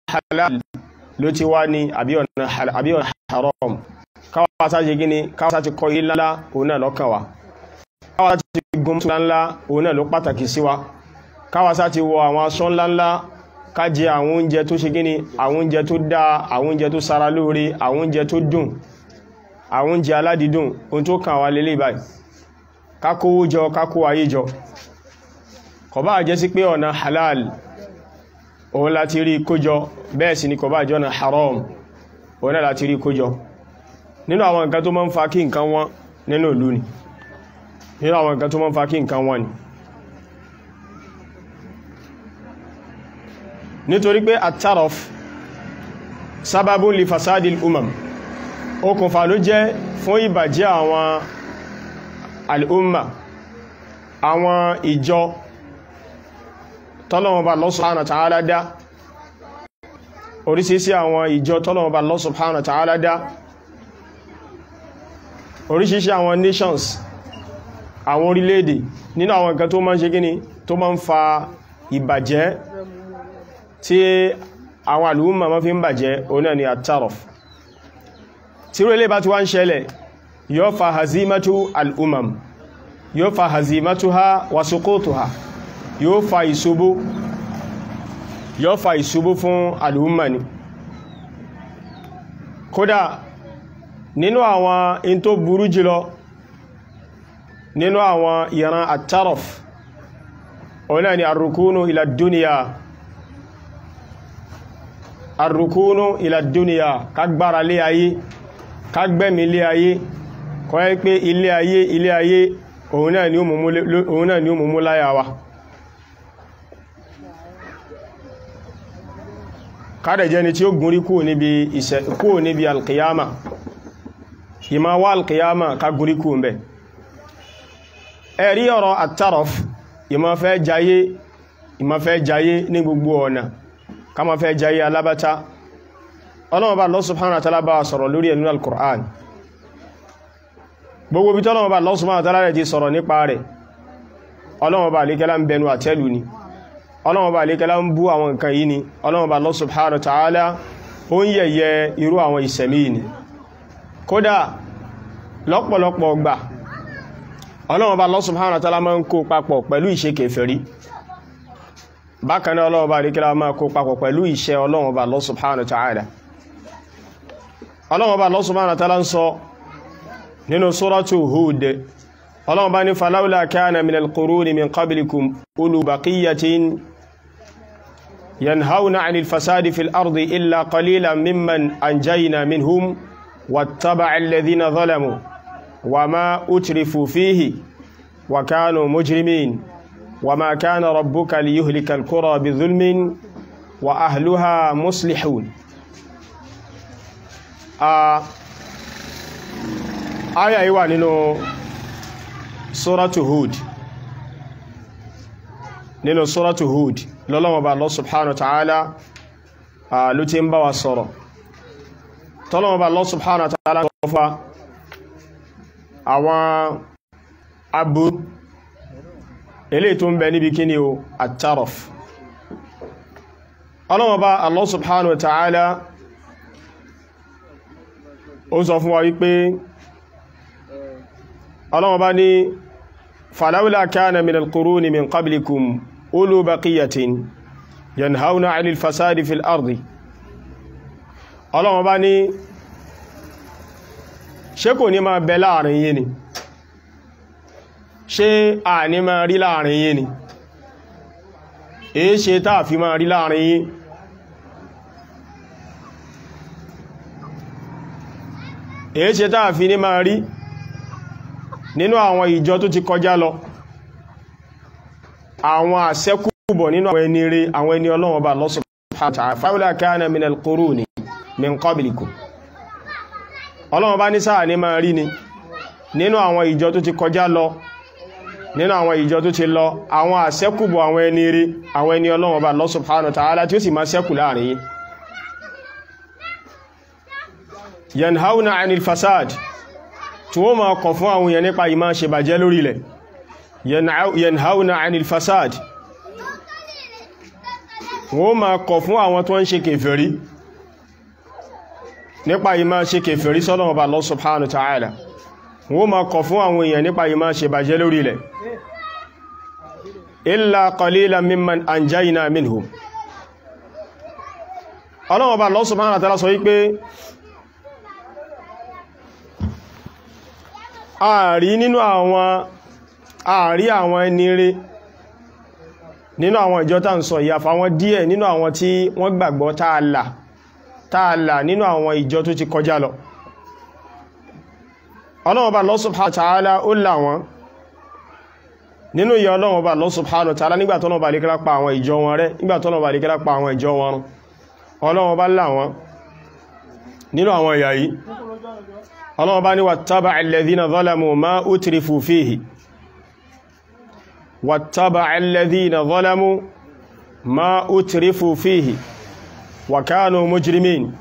halal ló ti wá ní àbí ọ̀nà haram káwà sáti gíní káwà sáti kọ ilé ńlá òun náà lọ́kàn wa káwà sáti gun mọ́tò ńlá òun náà ló pàtàkì sí wa káwà sáti wọ àwọn aṣọ ńlá ńlá ká jẹ àwọn oúnjẹ tó ṣe gíní àwọn oúnjẹ tó dáa àwọn oúnjẹ tó sara lóore àwọn oúnjẹ tó dùn àwọn oúnjẹ aládìídùn ohun tó kàn wá lélẹ̀ báyìí ká kówó jọ ká kó ayé jọ kò bá jẹ́ sí pé ọ̀nà halal òun láti rí kójọ bẹ́ẹ̀ sì ni kò bá jẹ́ ọ̀nà haram òun náà láti rí kójọ nínú àwọn nǹkan tó máa ń fa kí nǹkan wọn nínú ìlú ni nínú àwọn nǹkan tó máa ń fa kí nǹkan wọn ni nítorí pé at-taraf sábàbùn li fasadil umam okùnfà ló jẹ́ fún ìbàjẹ́ àwọn al'umma àwọn ìjọ tọ́lọ̀wọ̀n Allah subhanahu wa ta'ala dá orísìísí àwọn ìjọ tọ́lọ̀wọ̀n Allah subhanahu wa ta'ala dá orísìísí àwọn nations àwọn orílẹ̀-èdè nínú àwọn nǹkan tó máa ń ṣe gíní tó máa ń fa ìbàjẹ́ tí àwọn al'umma máa fi ń bàjẹ́ òun náà ni at-taraf tí ó lè bá ti wá ń ṣẹlẹ̀ yóò fa hazimatu al'umam yóò fa hazimatuha wa suqutuha yóò fa ìṣubú yóò fa ìṣubú fún al'umma ni kódà nínú àwọn in tó burú jùlọ nínú àwọn ìran at-taraf ọ̀nà ni arrukunu ila duniya arrukunu ila duniya kagbára lé ayé kágbẹ́mí ilé ayé kọ́ ẹ́ pé ilé ayé ilé ayé òun náà ni ó mú mú láyà wa kádẹ̀ jẹ́ ni tí ó gúnrí kúrò níbi alkiyama ìmá wá alkiyama ká gúnrí kúrò ń bẹ̀ ẹ̀rí ọ̀rọ̀ at-taraf ìmá fẹ́ jayé ìmá fẹ́ jayé ní gbogbo ọ̀nà ká ma fẹ́ jayé alábátá ọlọ́wọ́ bá Allah subhanahu wa ta'ala bá sọ̀rọ̀ lórí ẹ̀nú al-Qur'an gbogbo bí tọ́lọ́wọ́ bá Allah subhanahu wa ta'ala rẹ̀ ti sọ̀rọ̀ nípa rẹ̀ ọlọ́wọ́ bá alékẹ́lá ń bẹnu àtẹ́lù ni ọlọ́wọ́ bá alékẹ́lá ń bú àwọn nǹkan yìí ni ọlọ́wọ́ bá Allah subhanahu wa ta'ala ó ń yẹ̀yẹ irú àwọn ìsẹ̀mí ni kódà lọ́pọ̀lọpọ̀ gbà ọlọ́wọ́ bá Allah subhanahu wa ta'ala máa ń kó papọ̀ pẹ̀lú ìṣe kèfèrí bákan náà ọlọ́wọ́ bá alékẹ́lá máa kó papọ̀ pẹ̀lú ìṣe ọlọ́wọ́ bá Allah subhanahu wa ta'ala ọlọ́wọ́ bá Allah subhanahu wa ta'ala ń sọ nínú suratu Hud ọlọ́wọ́ bá ní falawla kana min al-quruni min qablikum ulu baqiyatin yanhauna 'anil fasadi fil ardi illa qalilan mimman anjayna minhum wattaba'a alladhina zalamu wama utrifu fihi wa kanu mujrimin wama kana rabbuka liyuhlika al-qura bi dhulmin wa ahluha muslihun aya yìí wà nínú suratu Hud nínú suratu Hud lọ́lọ́wọ́ bá Allah subhanahu wa ta'ala ló ti ń bá wa sọ̀rọ̀ tọ́lọ́wọ́ bá Allah subhanahu wa ta'ala sọ fà àwọn abu ilé tó ń bẹ níbi kíni o at-taraf ọlọ́wọ́ bá Allah subhanahu wa ta'ala ó sọ fún wa wípé ọlọ́wọ́ bá ní falawla kana min al-quruni min qablikum ulu baqiyatin yanhauna 'anil fasadi fil ardi ọlọ́wọ́ bá ní ṣé kò ní máa bẹ láàrin yín ni ṣé a ní máa rí láàrin yín ni èé ṣe táà fi máa rí láàrin yín èé ṣe táà fi ní máa rí nínú àwọn ìjọ tó ti kọjá lọ àwọn àṣẹ́kùbọ̀ nínú àwọn ẹni rí àwọn ẹni Ọlọ́run bá Allah subhanahu wa ta'ala fawla kana minal quruni min qablikum Ọlọ́run bá ní sáà ní máa rí ni nínú àwọn ìjọ tó ti kọjá lọ nínú àwọn ìjọ tó ti lọ àwọn àṣẹ́kùbọ̀ àwọn ẹni rí àwọn ẹni Ọlọ́run bá Allah subhanahu wa ta'ala tí ó sì máa ṣẹ́kù láàrin yín yanhauna anil fasad tí wọ́n máa kọ̀ fún àwọn èèyàn nípa ìmá ṣe bàjẹ́ lórí ilẹ̀ yanhauna anil fasad wọ́n máa kọ̀ fún àwọn tó ń ṣe kèfèrí nípa ìmá ṣe kèfèrí sọ́lọ́wọ́ bá Allah subhanahu wa ta'ala wọ́n máa kọ̀ fún àwọn èèyàn nípa ìmá ṣe bàjẹ́ lórí ilẹ̀ illa qalilan mimman anjayna minhum ọlọ́wọ́ bá Allah subhanahu wa ta'ala sọ wípé ààrí nínú àwọn ààrí àwọn ẹni rere nínú àwọn ìjọ tá ń sọ ìyàfà wọn díẹ̀ nínú àwọn tí wọ́n gbàgbọ́ tààlà tààlà nínú àwọn ìjọ tó ti kọjá lọ Ọlọ́run Ọba Allah subhanahu wa ta'ala ó là wọ́n nínú ìyà Ọlọ́run Ọba Allah subhanahu wa ta'ala nígbà tọ́nà Ọba lékẹ́lá pa àwọn ìjọ wọn rẹ́ nígbà tọ́nà Ọba lékẹ́lá pa àwọn ìjọ wọn rún Ọlọ́run Ọba là wọ́n nínú àwọn ìyà yìí Ọlọ́run Ọba ní wattaba'a alladhina zalamu ma utrifu fihi واتبع الذين ظلموا ما أترفوا فيه وكانوا مجرمين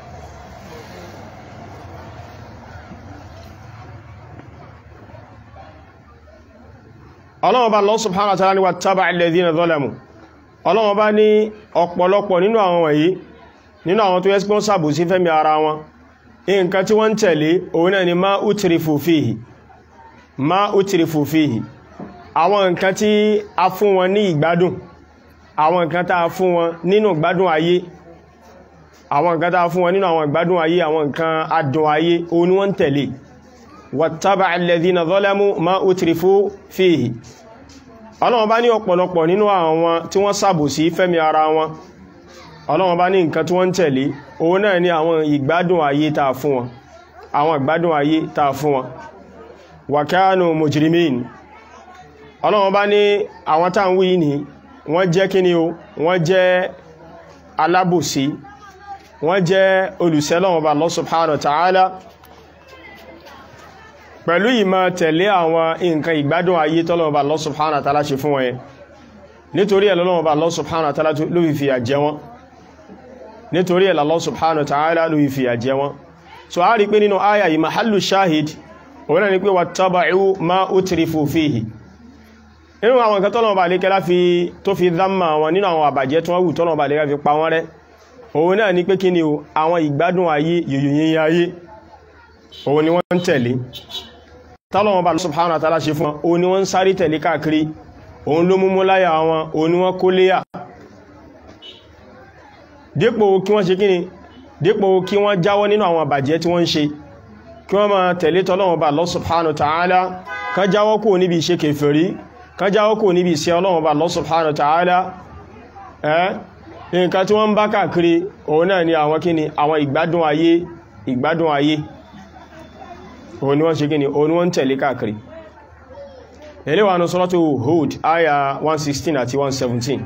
ọlọ́wọ́ bá Allah subhanahu wa ta'ala ni wattaba'a alladhina zalamu ọlọ́wọ́ bá ní ọ̀pọ̀lọpọ̀ nínú àwọn wọ̀nyí nínú àwọn tó yẹ́sí pọ́n sàbò sí fẹ́mi ara wọn nǹkan tí wọ́n tẹ̀lé òun náà ni ma utrifu fihi ma utrifu fihi àwọn nǹkan tí a fún wọn ní ìgbádùn àwọn nǹkan tá a fún wọn nínú ìgbádùn ayé àwọn nǹkan tá a fún wọn nínú àwọn ìgbádùn ayé àwọn nǹkan adùn ayé òun ni wọ́n tẹ̀lé wattaba'a alladhina zalamu ma utrifu fihi ọlọ́wọ́n bá ní ọ̀pọ̀lọpọ̀ nínú àwọn tí wọ́n ṣàbòsí fẹ́mi ara wọn ọlọ́wọ́n bá ní nǹkan tí wọ́n tẹ̀lé òun náà ni àwọn ìgbádùn ayé tá a fún wọn àwọn ìgbádùn ayé tá a fún wọn wa kanu mujrimin ọlọ́wọ́n bá ní àwọn tá ń wí ní wọ́n jẹ́ kíni o wọ́n jẹ́ alábòsí wọ́n jẹ́ olùsẹ́lọ́wọ́n bá Allah subhanahu wa ta'ala pẹ̀lú ìmọ̀ tẹ̀lé àwọn nǹkan ìgbádùn ayé tọ́lọ́wọ́n bá Allah subhanahu wa ta'ala ṣe fún wọn yẹn nítorí ẹ̀ lọ́wọ́n bá Allah subhanahu wa ta'ala ló fi fìyà jẹ wọ́n nítorí ẹ̀ Allah subhanahu wa ta'ala ló fi fìyà jẹ wọ́n so a rí pé nínú àyà yìí mahallu shahid òun náà ni pé wattaba'u ma utrifu fihi nínú àwọn nǹkan tọ́lọ̀ọ̀bà lékẹ́lá fi tó fi dámà wọn nínú àwọn àbàjẹ́ tí wọ́n wù tọ́lọ̀ọ̀bà lékẹ́lá fi pa wọ́n rẹ́ òun náà ní pé kí ni o àwọn ìgbádùn ayé yòyòyìn ayé òun ni wọ́n ń tẹ̀lé tọ́lọ̀ọ̀bà subhanahu wa ta'ala ṣe fún wọn òun ni wọ́n ń sáré tẹ̀lé káàkiri òun ló mú múláyà wọn òun ni wọ́n kó léyà dípò kí wọ́n ṣe kí ni dípò kí wọ́n jáwọ́ nínú àwọn àbàjẹ́ tí wọ́n ń ṣe kí wọ́n máa tẹ̀lé tọ́lọ̀ọ̀bà Allah subhanahu wa ta'ala kan jáwọ́ kò níbi ìṣe kèfèrí kan jáwọ́ kò níbi ìṣe ọlọ́run ọba Allah subhanahu wa ta'ala ẹ́ nǹkan tí wọ́n ń bá káàkiri òun náà ni àwọn kíni àwọn ìgbádùn ayé ìgbádùn ayé òun ni wọ́n ṣe kíni òun ni wọ́n tẹ̀lé káàkiri eléwà ní suratu Hud aya 116 àti 117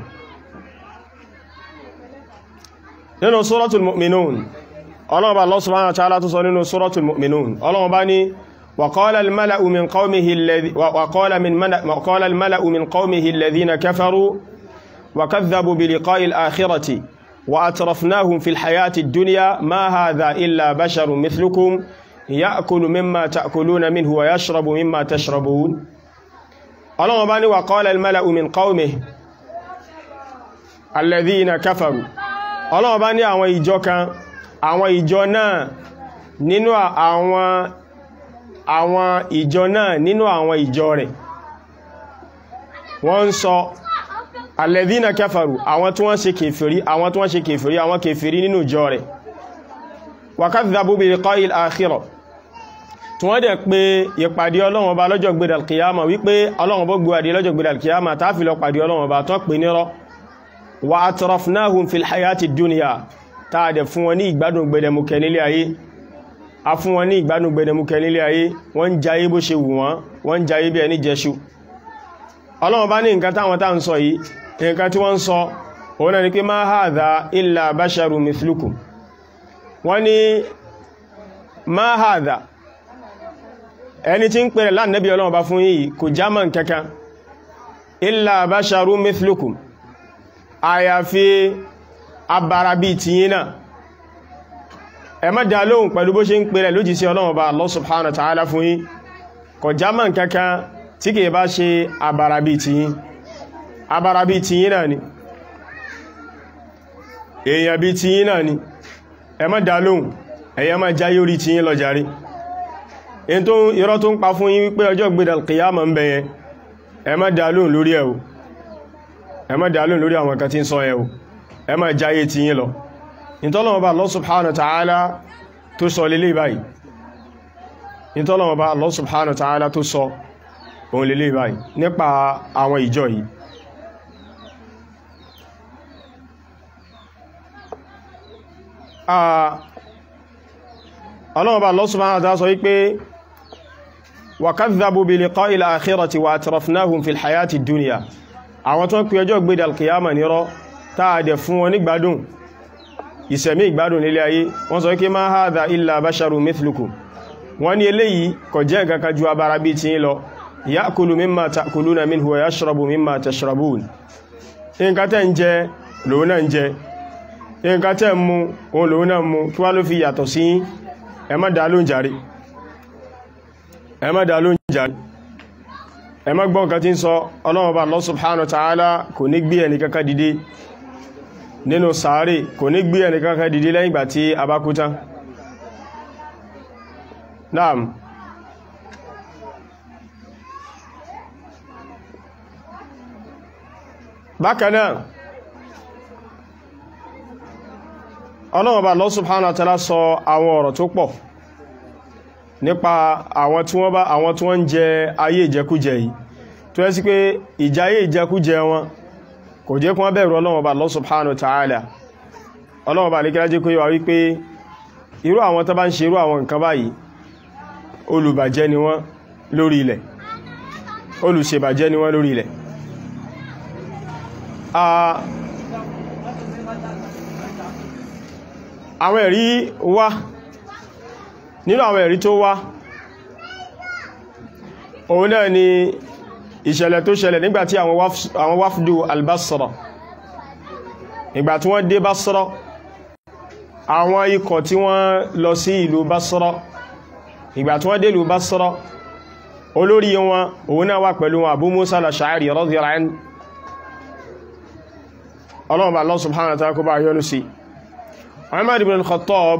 nínú suratul mu'minun ọlọ́run ọba Allah subhanahu wa ta'ala tó sọ nínú suratul mu'minun ọlọ́run ọba ní وقال الملأ من قومه الذي وقال من وقال الملأ من قومه الذين كفروا وكذبوا بلقاء الآخرة وأترفناهم في الحياة الدنيا ما هذا إلا بشر مثلكم يأكل مما تأكلون منه ويشرب مما تشربون الله باني وقال الملأ من قومه الذين كفروا الله باني àwọn ìjọ kan àwọn ìjọ náà nínú àwọn àwọn ìjọ náà nínú àwọn ìjọ rẹ̀ wọ́n ń sọ alẹ́dínà kẹfàrù àwọn tí wọ́n ṣe kèfèrí àwọn tí wọ́n ṣe kèfèrí àwọn kèfèrí nínú ìjọ rẹ̀ wakadhabu bi liqa'il akhirah tí wọ́n dẹ̀ pé ìpàdé ọlọ́run ọba lọ́jọ́ gbé dàlkìyàmà wípé ọlọ́run bó gbé adé lọ́jọ́ gbé dàlkìyàmà táàfi lọ pàdé ọlọ́run ọba tó pè nírọ́ wa atrafnahum fil hayati dunya táàdẹ̀ fún wọn ní ìgbádùn gbẹdẹmukẹ nílé ayé a fún wọn ní ìgbádùn gbẹdẹmukẹ nílé ayé wọ́n ń jayé bó ṣe wù wọ́n wọ́n ń jayé bí ẹni jẹṣu ọlọ́run bá ní nǹkan táwọn tá ń sọ yìí nǹkan tí wọ́n ń sọ òun náà ni pé ma hadha illa basharu mithlukum wọ́n ní ma hadha ẹni tí ń pèrè lánàbí ọlọ́run bá fún yìí kò jámà kankan illa basharu mithlukum àyàfi abara bíi tiyín náà ẹ má dá lóhùn pẹ̀lú bó ṣe ń pèrè lójì sí ọlọ́run bá Allah subhanahu wa ta'ala fún yín kò jámà kankan tí kìí bá ṣe abara bíi tiyín abara bíi tiyín náà ni èèyàn bí ti yín náà ni ẹ má dá lóhùn ẹ̀yẹ má jáyé orí ti yín lọ jàre in tó irọ́ tó ń pa fún yín wípé ọjọ́ gbédà kìyàmọ̀ ń bẹ yẹn ẹ má dá lóhùn lórí ẹ̀ o ẹ má dá lóhùn lórí àwọn kan tí ń sọ ẹ̀ o ẹ má jáyé ti yín lọ ìtọ́lọ́wọ́ bá Allah subhanahu wa ta'ala tó sọ lélé báyìí ìtọ́lọ́wọ́ bá Allah subhanahu wa ta'ala tó sọ òun lélé báyìí nípa àwọn ìjọ yìí ọlọ́wọ́ bá Allah subhanahu wa ta'ala sọ wípé wa kadhabu bi liqa'il akhirati wa atrafnahum fil hayati dunya àwọn tó ń pè ọjọ́ gbé dalkiyama nírọ́ táàdẹ̀ fún wọn nígbádùn ìsẹ̀mí ìgbádùn nílé ayé wọ́n sọ pé ma hadha illa basharu mithlukum wọ́n ní eléyìí kò jẹ́ nǹkan kan ju abara bí ti lọ ya'kulu mimma ta'kuluna minhu wa yashrabu mimma tashrabun nǹkan tẹ́ ń jẹ lòun náà ń jẹ nǹkan tẹ́ ń mu òun lòun náà mu kí wá ló fi yàtọ̀ sí ẹ má dá lóhùn jàre ẹ má dá lóhùn jàre ẹ má gbọ́ nǹkan tí ń sọ Ọlọ́run bá Allah subhanahu wa ta'ala kò ní gbé ẹni kankan dìde nínú sàárè kò ní gbé ẹni kankan dìde lẹ́yìn ìgbà tí a bá kú tán naam bákanáà Ọlọ́run bá Allah subhanahu wa ta'ala sọ àwọn ọ̀rọ̀ tó pọ̀ nípa àwọn tí wọ́n bá àwọn tí wọ́n ń jẹ ayé ìjẹkújẹ yìí tó yẹ sí pé ìjà ayé ìjẹkújẹ wọn kò jẹ́ kún bẹ̀rù Ọlọ́run bá Allah subhanahu wa ta'ala Ọlọ́run bá lè kílájé kó yíwa wípé irú àwọn tó bá ń ṣe irú àwọn nǹkan báyìí olùbàjẹ́ ni wọ́n lórí ilẹ̀ olùṣèbàjẹ́ ni wọ́n lórí ilẹ̀ àwọn ẹ̀rí wá nínú àwọn ẹ̀rí tó wá òun náà ni ìṣẹ̀lẹ̀ tó ṣẹlẹ̀ nígbàtí àwọn wáfdù albasra ìgbà tí wọ́n dé basra àwọn ikọ̀ tí wọ́n lọ sí ìlú basra ìgbà tí wọ́n dé ìlú basra olórí wọn òun náà wà pẹ̀lú wọn Abu Musa al-Ash'ari radiyallahu anhu ọlọ́run bá Allah subhanahu wa ta'ala kó bá yọ́nú sí Umar ibn al-Khattab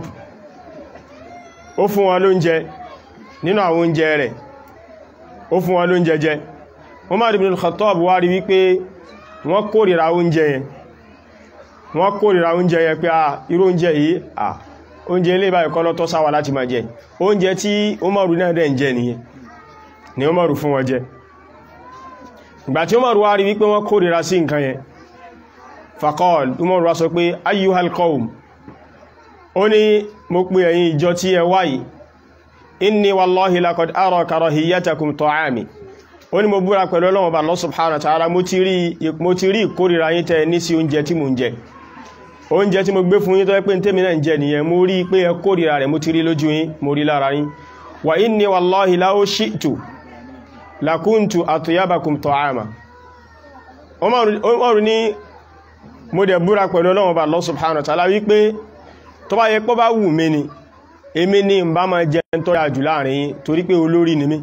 ó fún wọn lóúnjẹ nínú àwọn oúnjẹ rẹ̀ ó fún wọn lóúnjẹ jẹ Umar ibn al-Khattab wá rí wípé wọ́n kórìíra oúnjẹ yẹn wọ́n kórìíra oúnjẹ yẹn pé à irú oúnjẹ yìí à oúnjẹ ilé ìbáyìí kọ́ lọ́tọ́ sáwà láti máa jẹ oúnjẹ tí Umaru náà dẹ̀ ń jẹ nìyẹn ni Umaru fún wọn jẹ ìgbà tí Umaru wá rí wípé wọ́n kórìíra sí nǹkan yẹn faqal Umaru wá sọ pé ayyuhal qawm ó ní mo pè ẹ̀yin ìjọ tí ẹ wáyìí inni wallahi laqad ara karahiyatakum ta'ami ó ní mo búra pẹ̀lú Ọlọ́run Allah subhanahu wa ta'ala mo ti rí ìkórìíra yín tẹ́ ní sí oúnjẹ tí mo ń jẹ oúnjẹ tí mo gbé fún yín tó yẹ pé tèmi náà ń jẹ nìyẹn mo rí pé ẹ kórìíra rẹ̀ mo ti rí lójú yín mo rí lára yín wa inni wallahi law shi'tu lakuntu atyabakum ta'ama Umaru ní mo dẹ̀ búra pẹ̀lú Ọlọ́run Allah subhanahu wa ta'ala wípé tó bá yẹ pọ́ bá wù mí ni èmi ní ń bá máa jẹ tó dáa jù láàrin yín torí pé olórí ni mí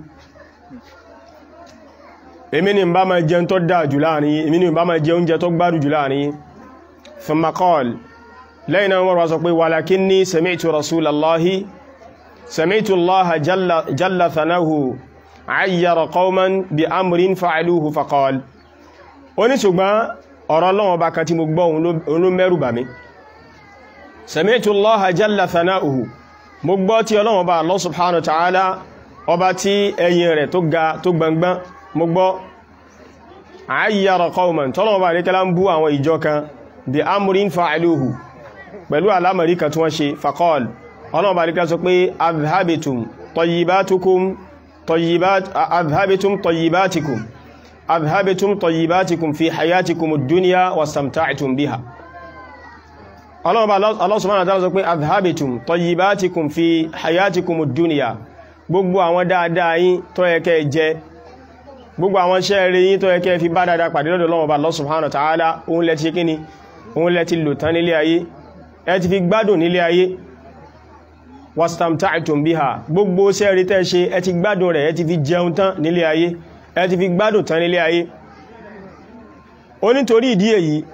èmi ní ń bá máa jẹ tó dáa jù láàrin yín èmi ní ń bá máa jẹ oúnjẹ tó gbádùn jù láàrin yín thumma qala lẹ́yìn náà wọ́n wá sọ pé walakinni sami'tu rasulallahi sami'tu allaha jalla thanahu ayyara qawman bi amrin fa'aluhu faqala ó ní ṣùgbọ́n ọ̀rọ̀ Ọlọ́run bá kan tí mo gbọ́ òun ló mẹ́rù bà mí sami'tu allaha jalla thana'uhu mo gbọ́ tí Ọlọ́run bá Allah subhanahu wa ta'ala ọba tí ẹ̀yìn rẹ̀ tó ga tó gbangban mo gbọ́ ayyara qawman tọ́lọ́run bá rékẹ́lá ń bú àwọn ìjọ kan bí amrin fa'aluhu pẹ̀lú alámàrí kan tí wọ́n ṣe faqal Ọlọ́run bá rékẹ́lá sọ pé adhhabitum tayyibatukum tayyibat adhhabitum tayyibatikum adhhabitum tayyibatikum fi hayatikum ad-dunya wastamta'tum biha ọlọ́run Allah subhanahu wa ta'ala sọ pé adhhabitum tayyibatikum fi hayatikum ad-dunya gbogbo àwọn dáadáa yín tó yẹ kẹ́ jẹ gbogbo àwọn iṣẹ́ rere yín tó yẹ kẹ́ fi bá dáadáa pàdé lọ́dọ̀ Ọlọ́run Allah subhanahu wa ta'ala òun lẹ ti kíni òun lẹ ti lò tán nílé ayé ẹ ti fi gbádùn nílé ayé wastamta'tum biha gbogbo iṣẹ́ rere tẹ́ ṣe ẹ ti gbádùn rẹ̀ ẹ ti fi jẹun tán nílé ayé ẹ ti fi gbádùn tán nílé ayé onítorí ìdí èyí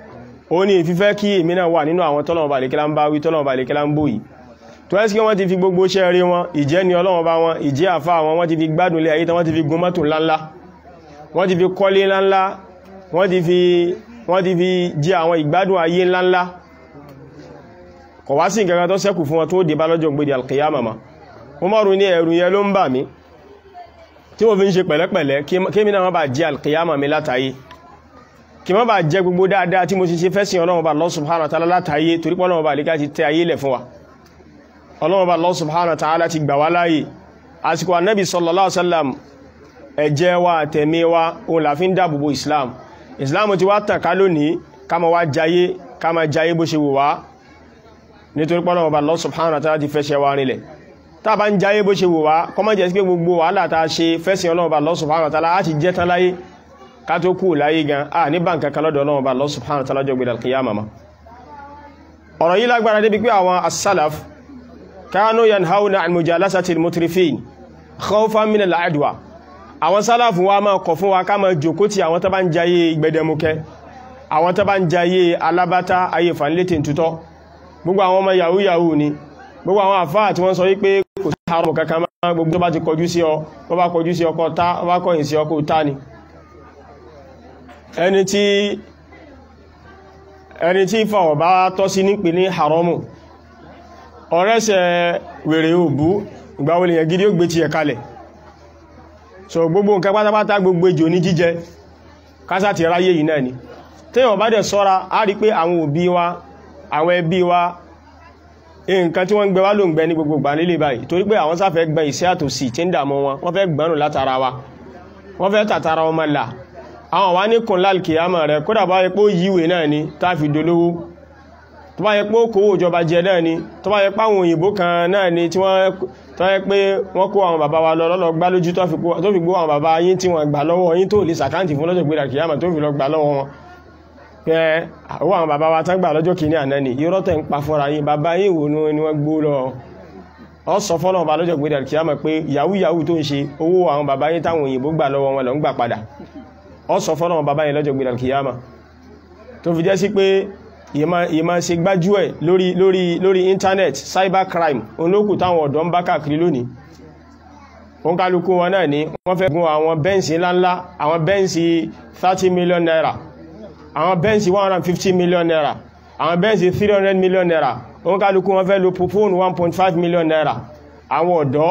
ó ní ìfífẹ́ kí èmi náà wà nínú àwọn tọ́lọ̀wọ̀n bá lékẹ́lá ń bá wí tọ́lọ̀wọ̀n bá lékẹ́lá ń bò yìí tó ẹ́sì kí wọ́n ti fi gbogbo iṣẹ́ rí wọn ìjẹ́ ni ọlọ́wọ̀n bá wọn ìjẹ́ àfá wọn wọ́n ti fi gbádùn lé ayé tán wọ́n ti fi gun mọ́tò ńláńlá wọ́n ti fi kọ́lé ńláńlá wọ́n ti fi wọ́n ti fi jẹ àwọn ìgbádùn ayé ńláńlá kò wá sí nǹkan tó ṣẹ́kù fún wọn tó dé bá lọ́jọ́ gbé di alkiyama ma wọ́n mọ́rù ní ẹ̀rù yẹn ló ń bà mí tí mo fi ń ṣe pẹ̀lẹ́pẹ̀lẹ́ kí mi náà bá jẹ alkiyama mi látàyé kí má bá jẹ gbogbo dáadáa tí mo ti ṣe fẹ́sìn ọlọ́run bá Allah subhanahu wa ta'ala látàyé torí pé ọlọ́run bá lè ká ti tẹ ayé lẹ̀ fún wa ọlọ́run bá Allah subhanahu wa ta'ala ti gbà wá láàyè àsìkò annabi sallallahu alaihi wasallam ẹ̀jẹ̀ wa àtẹ̀mí wa òun la fi ń dáàbòbò islam islam ti wá tàn ká lónìí ká ma wá jayé ká ma jayé bó ṣe wù wá nítorí pé ọlọ́run bá Allah subhanahu wa ta'ala ti fẹ́ṣẹ̀ wa rinlẹ̀ tá a bá ń jayé bó ṣe wù wá kọ́mọ́ jẹ́ sí pé gbogbo wàhálà tá a ṣe fẹ́sìn ọlọ́run bá Allah subhanahu wa ta'ala á ti jẹ́ tán láyé ká tó kú láyé gan a ní báǹkà kan lọ́dọ̀ ọlọ́run bá Allah subhanahu wa ta'ala jọ gbé al-qiyama ma ọ̀rọ̀ yìí lágbára débi pé àwọn as-salaf kánú yanhauna an mujalasati al-mutrifin khawfan min al-adwa àwọn sálàfù wa máa kọ̀ fún wa ká máa jòkó tí àwọn tó bá ń jayé gbẹdẹmukẹ àwọn tó bá ń jayé alábátá ayé fanlétè tutọ́ gbogbo àwọn ọmọ yahoo yahoo ni gbogbo àwọn àfáà tí wọ́n sọ wípé kò sí àrùn kankan máa gbogbo tó bá ti kọjú sí ọ tó bá kọjú sí ọkọ̀ tá ó bá kọ̀yìn sí ọkọ̀ tá ni ẹni tí ẹni tí fàwọ̀ bá tọ́ sí nípe ní haramu ọ̀rẹ́sẹ̀ wèrè òbú ìgbàwọlé yẹn gidi ó gbé ti ẹ̀ kalẹ̀ so gbogbo nǹkan pátápátá gbogbo ejò ní jíjẹ kásá ti ráyé yìí náà ni téèyàn bá dẹ̀ sọ́ra á rí pé àwọn òbí wa àwọn ẹbí wa nǹkan tí wọ́n ń gbẹ wá ló ń gbẹ ní gbogbo ìgbà nílé báyìí torí pé àwọn sáfẹ́ gbẹ ìṣẹ́ àtòsí tí ń dààmú wọn wọ́n fẹ́ gbẹ́rùn látara wa wọ́n fẹ́ tàtara wọn máa là àwọn wá ní kùn lálkìyàmọ̀ rẹ̀ kódà bá yẹ pé ó yíwè náà ni tá fi dolówó tó bá yẹ pé ó kówó ìjọba jẹ náà ni tó bá yẹ pé àwọn òyìnbó kan náà ni tí wọ́n tó yẹ pé wọ́n kó àwọn bàbá wa lọ lọ́lọ́ gbá lójú tó fi gbó àwọn bàbá yín tí wọ́n gbà lọ́wọ́ yín tó lè sàkáǹtì fún lọ́jọ́ gbé lálkìyàmọ̀ tó fi lọ gbà lọ́wọ́ wọn pé owó àwọn bàbá wa tán gbà lọ́jọ́ kìíní àná ni irọ́ tẹ̀ ń pa fúnra yín bàbá yín wò ní wọ́n gbó lọ ọ sọ fọ́nà ọba lọ́jọ́ gbé lálkìyàmọ̀ pé yahoo yahoo tó ń ṣe owó àwọn bàbá yín táwọn òyìnbó gbà lọ́wọ́ wọn lọ ń gbà padà ọ sọ fọ́nà bàbá yẹn lọ́jọ́ gbìdàn kìyàmà tó fi jẹ́ sí pé ìmá ṣe gbájú ẹ̀ lórí lórí lórí internet cybercrime olókù táwọn ọ̀dọ́ ń bá káàkiri lónìí wọ́n kálukú wọn náà ní wọ́n fẹ́ gun àwọn bẹ́ǹsì ńláńlá àwọn bẹ́ǹsì 30 million naira àwọn bẹ́ǹsì 150 million naira àwọn bẹ́ǹsì 300 million naira wọ́n kálukú wọn fẹ́ lo fóònù 1.5 million naira àwọn ọ̀dọ́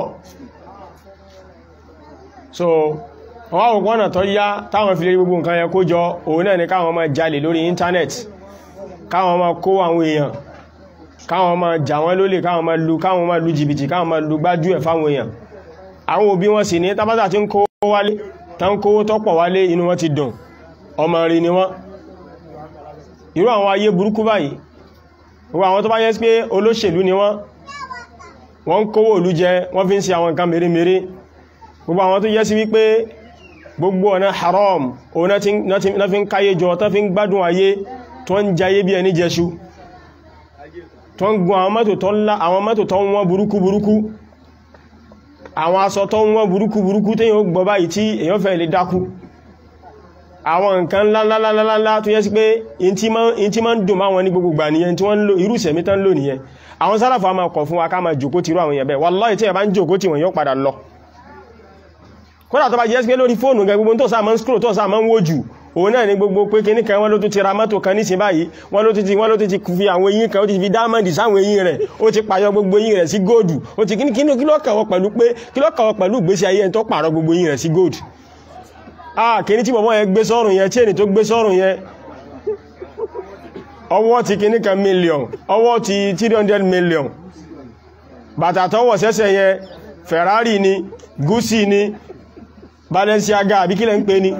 so wọ́n wọ́n wọ́n tó yá táwọn fi lè gbogbo nǹkan yẹn kó jọ òun náà ni káwọn máa jalè lórí íńtánẹ̀tì káwọn máa kó àwọn èèyàn káwọn máa jà wọ́n lólè káwọn máa lu káwọn máa lu jìbìtì káwọn máa lu gbájú ẹ̀ fáwọn èèyàn àwọn òbí wọn sì ní tábátà tí ń kó wálé tá ń kówó tọ́pọ̀ wálé inú wọn ti dùn ọmọ rí ni wọ́n irú àwọn ayé burúkú báyìí gbogbo àwọn tó bá yẹ pé olóṣèlú ni wọ́n wọ́n ń kówó òlú jẹ wọ́n fi ń ṣe àwọn nǹkan mèremère gbogbo àwọn tó yẹ sí wípé gbogbo ọ̀nà haram òun náà fi ń káyé jọ tó fi ń gbádùn ayé tó ń jayé bí ẹni jẹṣu tó ń gun àwọn mọ́tò tó ńlá àwọn mọ́tò tó ń wọ́n burúkú burúkú àwọn aṣọ tó ń wọ́n burúkú burúkú tí yíò gbọ́ báyìí tí èyàn fẹ́ lè dákú àwọn nǹkan ńláńláńláńlá tó yẹ sí pé in tí máa ń dùn máa wọn ní gbogbo gbà nìyẹn tí wọ́n ń lò irú ìsẹ̀mí tán lò nìyẹn àwọn sálàfà máa kọ̀ fún wa ká máa jòkó tìrú àwọn èèyàn bẹ́ẹ̀ wallahi tí ẹ bá ń jòkó tí wọ́n yóò padà lọ kódà tó bá jẹ́ pé lórí fóònù gẹ gbogbo tó sáà máa ń scroll tó sáà máa ń wójú òun náà ní gbogbo pé kíní kan wọ́n ló tún ti ra mọ́tò kan nísìn báyìí wọ́n ló tún ti wọ́n ló tún ti fi àwọn eyín kan ó ti fi dámọ́ndì sáwọn eyín rẹ̀ ó ti pàyọ gbogbo eyín rẹ̀ sí góòdù ó ti kíní kí ló kàwọ́ pẹ̀lú pé kí ló kàwọ́ pẹ̀lú ìgbésí ayé ẹni tó pààrọ̀ gbogbo eyín rẹ̀ sí góòdù ah kíní tí bọ̀bọ́ yẹn gbé sọ́rùn yẹn chain tó gbé sọ́rùn yẹn ọwọ́ ti kíní kan million ọwọ́ ti 300 million bàtà tọwọ́ sẹ́sẹ̀ yẹn Ferrari ni Gucci ni Balenciaga àbí kílẹ̀ ń pè ní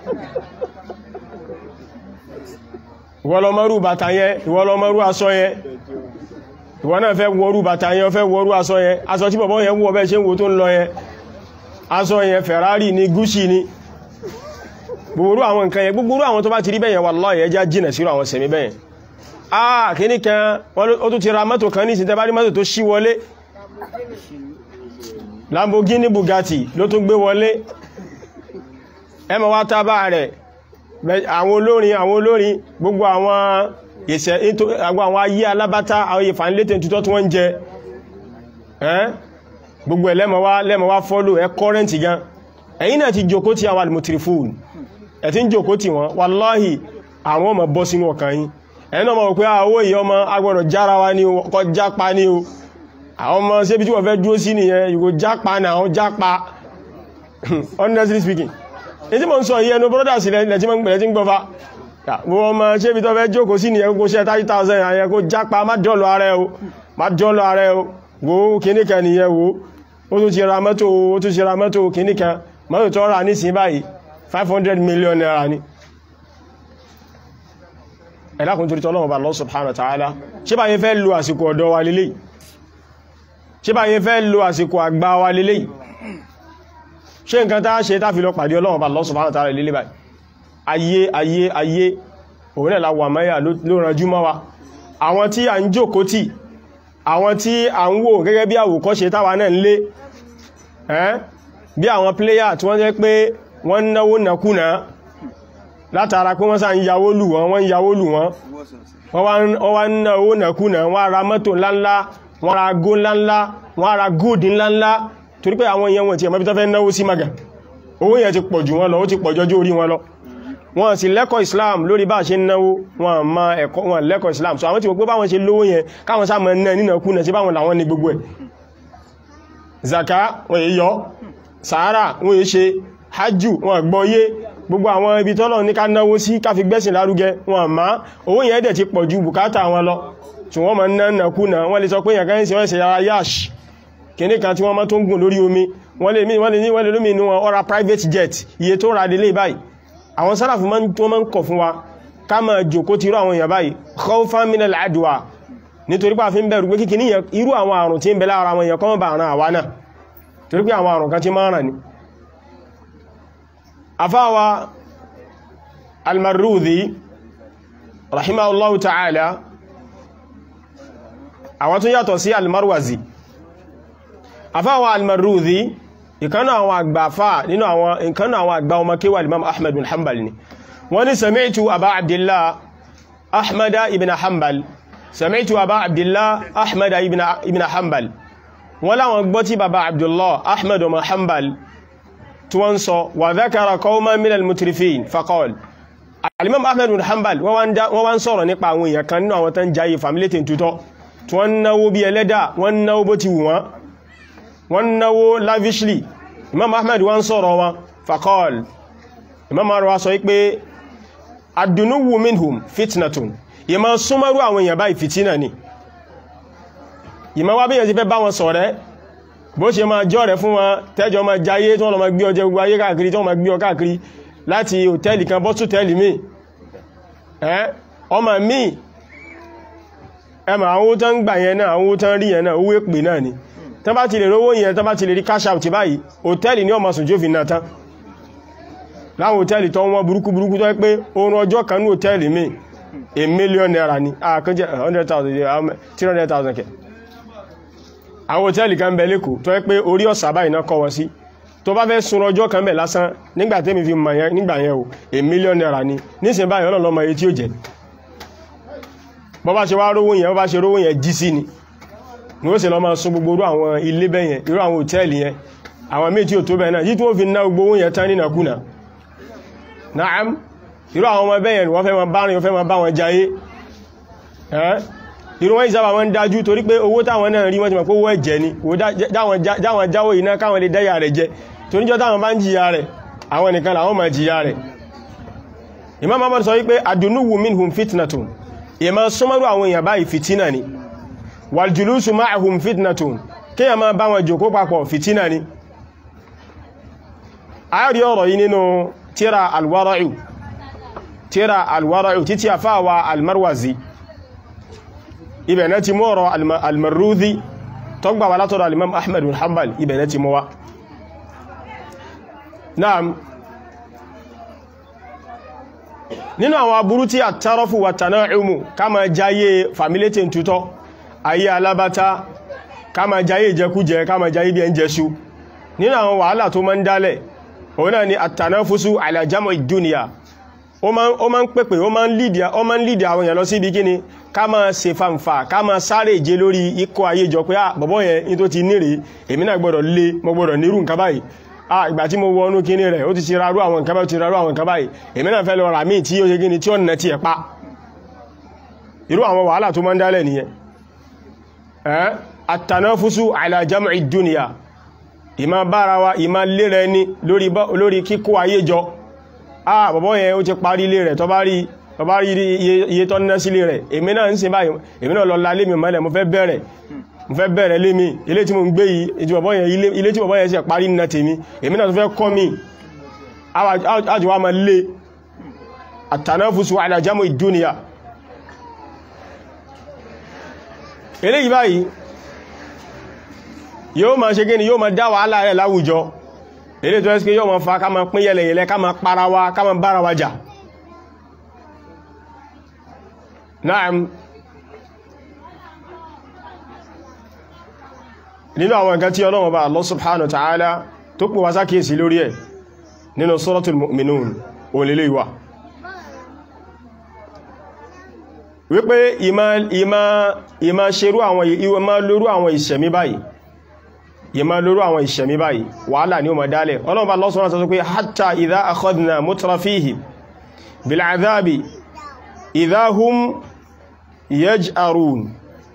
ìwọ́lọ́mọ́rú bàtà yẹn ìwọ́lọ́mọ́rú aṣọ yẹn ìwọ́ náà fẹ́ wọrú bàtà yẹn fẹ́ wọrú aṣọ yẹn aṣọ tí bọ̀bọ́ yẹn wọ́ bẹ́ ṣe ń wo tó ń lọ yẹn aṣọ yẹn Ferrari ni Gucci ni gbogbo àwọn nǹkan yẹn gbogbo àwọn tó bá ti rí bẹ́yẹn wallahi yẹn já jìnà sírò àwọn sẹ̀mí bẹ́yẹn ah kìíní kan ó tún ti ra mọ́tò kan ní ìsìntẹ́ bá rí mọ́tò tó ṣí wọlé Lamborghini Bugatti ló tún gbé wọlé ẹmọ wá tábà rẹ̀ àwọn olórin àwọn olórin gbogbo àwọn ìṣẹ́ àwọn ayé alábátá àwọn ìfànílétẹ̀ tutọ́ tí wọ́n ń jẹ gbogbo ẹ̀ lẹ́mọ̀wá fọ́lò ẹ kọ́rẹ́ntì gan ẹ̀yin náà ti jòkó tí àwọn almutrifun ẹ̀ tí ń jòkó tí wọ́n wàláhì àwọn ọmọ bọ́ sínú ọkàn yín ẹ̀yin náà mọ̀ pé àwọ́ èyí ọmọ agbọ́dọ̀ jára wa ní ọkọ̀ jápa ní o àwọn ọmọ ṣébí tí wọ́n fẹ́ dúró sí nìyẹn ìgò jápa náà ó jápa honestly speaking èyí mọ̀ ń sọ yìí ẹnu brothers ilẹ̀ tí wọ́n tí ń gbọ́fà wọ́n ọmọ ṣébí tó fẹ́ jókòó sí nìyẹn kó ṣe 30,000 àyẹ kó jápa má dọ́lọ ara ẹ o má dọ́lọ ara ẹ o wo kìníkà nìyẹn wo ó tún ti ra mọ́tò ó tún ti ra mọ́tò kìníkà mọ́tò tó rà ní sí báyìí 500 million naira ni ẹ̀lákùn torí tọ́lọ́wọ́ bá Allah subhanahu wa ta'ala ṣé bá yẹ fẹ́ lo àsìkò ọ̀dọ́ wa lélẹ̀ ṣé bá yẹ fẹ́ lo àsìkò àgbà wa lélẹ̀ ṣé nǹkan tá ṣe tá fi lọ pàdé Ọlọ́run bá Allah subhanahu wa ta'ala lélẹ̀ báyìí ayé ayé ayé òun ẹ̀lá wà mẹ́yà ló ranjú mọ́ wa àwọn tí a ń jókòó tì àwọn tí a ń wò gẹ́gẹ́ bí àwòkọ́ṣe táwa náà ń lé bí àwọn pléyà tí wọ́n jẹ́ pé wọ́n náwó nàkúnà látara pé wọ́n sá ń yàwó lù wọ́n wọ́n yàwó lù wọ́n wọ́n wá ń ná owó nàkúnà wọ́n ra mọ́tò ńláńlá wọ́n ra gó ńláńlá wọ́n ra góòdì ńláńlá torí pé àwọn èèyàn wọ́n ti ẹ̀mọ́ bí tó fẹ́ náwó sí maga owó yẹn ti pọ̀ jù wọ́n lọ ó ti pọ̀ jọjú orí wọn lọ wọ́n sì lẹ́kọ̀ọ́ Islam lórí bá ṣe náwó wọ́n ma ẹ̀kọ́ wọn lẹ́kọ̀ọ́ Islam so àwọn tí wọ́n pé báwọn ṣe lówó yẹn káwọn sá mọ̀ náà nínà kúnà sí báwọn làwọn ní gbogbo ẹ̀ zaka wọ́n yí yọ sàárà wọ́n yí ṣe hajjú wọ́n gbọ́yé gbogbo àwọn ibi tọ́lọ̀ ní ká náwó sí ká fi gbẹ́sìn lárugẹ wọn ma owó yẹn dẹ̀ ti pọ̀ ju bùkátà wọn lọ tí wọ́n ma ná nàkúnà wọ́n lè sọ pé yàn kan sí wọ́n ṣe yára yash kìíní kan tí wọ́n má tó ń gùn lórí omi wọ́n lè wọ́n lè ní wọ́n lè lómi inú wọn ọ̀rá private jet iye tó ra délé báyìí àwọn sáràfù máa ń tó máa ń kọ̀ fún wa ká máa jòkó ti irú àwọn èèyàn báyìí khawfan min al-adwa nítorí pé a fi ń bẹ̀rù pé kíkì ní irú àwọn àrùn tí ń bẹ lára àwọn èèyàn kọ́ bá àrùn àwa náà torí pé àwọn àrùn kan tí máa ràn ní afáwa almarudhi rahimahullahu ta'ala àwọn tún yàtọ̀ sí almarwazi afáwa almarudhi ìkánà àwọn àgbàfà nínú àwọn ìkánà àwọn àgbà ọmọ kíwà imam ahmad bin hanbal ni wọ́n ní sami'tu aba abdillah ahmad ibn hanbal sami'tu aba abdillah ahmad ibn hanbal wọ́n láwọn gbọ́ tí baba abdullah ahmad ibn hanbal tí wọ́n sọ wà dhakara qawman min al-mutrifin faqal alimam ahmad bin hanbal wọ́n wá ń sọ̀rọ̀ nípa àwọn èèyàn kan nínú àwọn tán jayé familétin tutọ́ tí wọ́n náwó bí ẹlẹ́dà wọ́n náwó bó ti wù wọ́n wọ́n náwó lavishly imam ahmed wọ́n sọ̀rọ̀ wọn faqal imam ahmed wá sọ pé adunuwu minhum fitnatun ìmá súnmọ́rú àwọn èèyàn báyìí fitina ni ìmá wá bíyàn ti fẹ́ bá wọn ṣọ̀rẹ́ bó ṣe máa jọ́ rẹ̀ fún wọn tẹ́jọ máa jayé tí wọ́n lọ máa gbé ọjẹ́ gbogbo ayé káàkiri tí wọ́n máa gbé ọ káàkiri láti hòtẹ́ẹ̀lì kan bọ́ sótẹ́ẹ̀lì míì ẹ́ ọmọ míì ẹmà àwọn owó tán gbà yẹn náà àwọn owó tán rí yẹn náà owó èpè náà ni tán bá ti lè rówó yẹn tán bá ti lè rí cash out báyìí hòtẹ́ẹ̀lì ní ọmọ sùn tí ó fi náà tán láwọn hòtẹ́ẹ̀lì tó wọ́n burúkú burúkú tó pé oorun ọjọ́ kan ní hòtẹ́ẹ̀lì míì a million naira ni àkànjẹ́ 100,000 300,000 kẹ àwọn hòtẹ́ẹ̀lì kan bẹ lẹ́kọ̀ọ́ tó pé orí ọ̀sà báyìí náà kọ́ wọn sí tó bá fẹ́ sun ọjọ́ kan bẹ̀ lásán nígbà tẹ́mi fi mọ̀ yẹn nígbà yẹn o a million naira ni nísìn báyìí ọlọ́lọ́mọ iye tí ó jẹ́ bọ́ bá ṣe wá rówó yẹn bọ́ bá ṣe rówó yẹn jí sí ni ní ó sì lọ máa sun gbogbo irú àwọn ilé bẹ́yẹn irú àwọn hòtẹ́ẹ̀lì yẹn àwọn míì tí ò tó bẹ́ẹ̀ náà yí tí wọ́n fi ná gbogbo owó yẹn tán nínàkúnà naam irú àwọn ọmọ bẹ́yẹn wọ́n fẹ́ máa bá rìn wọ́n fẹ́ máa bá wọn jayé irú wọn ìsábà wọn dájú torí pé owó táwọn náà rí wọ́n ti mọ̀ pé owó ẹ̀jẹ̀ ni jáwọn jáwó iná káwọn lè dáyà rẹ̀ jẹ torí jọ táwọn bá ń jìyà rẹ̀ àwọn nìkan làwọn máa jìyà rẹ̀ Imam Ahmad sọ wípé adunuwu minhum fitnatun ìmọ̀ súnmọ́rú àwọn èèyàn báyìí fitina ni waljulusu ma'ahum fitnatun kí a máa bá wọn jòkó papọ̀ fitina ni a rí ọ̀rọ̀ yìí nínú tíra alwara'u tíra alwara'u títí àfáwà almarwazi ibẹ̀ náà ti mú ọ̀rọ̀ almarudhi tó gbà wá látọ̀rọ̀ alimam ahmad bin hanbal ibẹ̀ náà ti mú wá naam nínú àwọn aburú tí àtàrọ́fù wà tana'umu ká ma jáyé familétin tutọ́ ayé alábátá ká ma jáyé ìjẹkújẹ ká ma jáyé bí ẹn jẹsú nínú àwọn wàhálà tó ma ń dálẹ̀ òun náà ni àtànáfúsú ala jam'i dúnìyà ó máa ń pèpè ó máa ń lídì àwọn èèyàn lọ sí ibi kíni ká máa ṣe fanfà ká máa sáré ìje lórí ikọ̀ ayé jọ pé ah bọ̀bọ̀ yẹn ní tó ti nírè èmi náà gbọ́dọ̀ lé mo gbọ́dọ̀ nírú nǹkan báyìí ah ìgbà tí mo wọnú kíní rẹ̀ ó ti ti rarú àwọn nǹkan báyìí ó ti rarú àwọn nǹkan báyìí èmi náà fẹ́ lọ rà míì tí ó ṣe kíni tí ó nà tiẹ̀ pa irú àwọn wàhálà tó máa ń dálẹ̀ nìyẹn ẹ́ àtànáfúsù ala jam'i dunya ìmá bára wa ìmá lérẹ ẹni lórí kíkó ayé jọ ah bọ̀bọ̀ yẹn ó ti parí ilé rẹ̀ tó bá rí tó bá rí iye tó ná sílé rẹ̀ èmi náà ń ṣe báyìí èmi náà lọ la lémi mọ́lẹ̀ mo fẹ́ bẹ̀rẹ̀ mo fẹ́ bẹ̀rẹ̀ lémi ilé tí mo ń gbé yìí ilé tí bọ̀bọ̀ yẹn ṣe parí nà tèmi èmi náà tó fẹ́ kọ́ mi ájò wa máa lé àtànáfúsù ala jam'i dunya eléyìí báyìí yóò máa ṣe gíní yóò máa dá wàhálà rẹ̀ láwùjọ eléyìí tó ẹ́sì pé yóò máa fa ká máa pín yẹlẹ̀yẹlẹ ká máa para wa ká máa bára wa jà náà nínú àwọn nǹkan tí Ọlọ́run bá Allah subhanahu wa ta'ala tó pè wá sákèsí lórí ẹ̀ nínú suratul mu'minun olèlé ìwà wípé ìmá ìmá ìmá ṣerú àwọn ìmá lórú àwọn ìṣẹ̀mí báyìí ìmá lórú àwọn ìṣẹ̀mí báyìí wàhálà ní o mọ̀ dálẹ̀ ọlọ́mọba lọ́sọ́nà sọ pé hatta idha akhadna mutrafihim bil'adhabi idha hum yaj'arun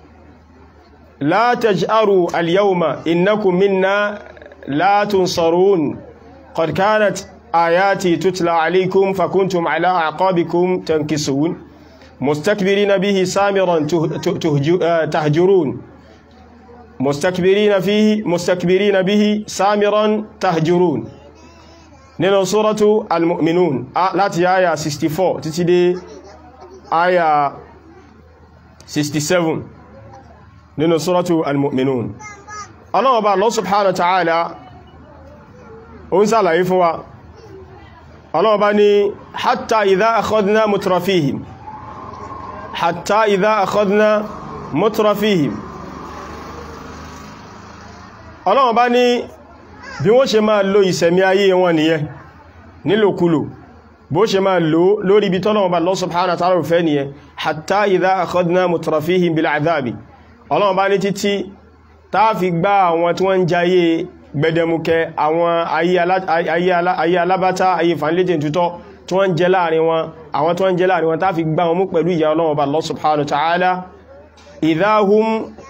la taj'aru al-yawma innakum minna la tunsarun qad kanat ayati tutla alaykum fakuntum ala a'qabikum tankisun مستكبرين به سامرا تهجرون مستكبرين فيه مستكبرين به سامرا تهجرون nínú suratu al-mu'minun láti àyà 64 títí dé àyà 67 nínú suratu al-mu'minun Allah Ọba Allah subhanahu wa ta'ala ó ń ṣàlàyé fún wa Allah Ọba ní hatta idha akhadna mutrafihim حتى إذا أخذنا مترفيهم ọlọ́run bá ní bí wọ́n ṣe máa lo ìsẹ̀mí ayé wọn nìyẹn nílòkulò bó ṣe máa lo lórí ibi tọ́lọ́run bá Allah subhanahu wa ta'ala fẹ́ nìyẹn hatta idha akhadna mutrafihim bil adhabi ọlọ́run bá ní títí táà fi gbá àwọn tí wọ́n ń jayé gbẹdẹmukẹ àwọn ayé alábátá ayé fanléjìn tútọ́ tí wọ́n jẹ láàrin wọn àwọn tí wọ́n jẹ láàrin wọn tá fi gbá wọn mú pẹ̀lú ìyà Ọlọ́run Ọba Allah subhanahu wa ta'ala idhahum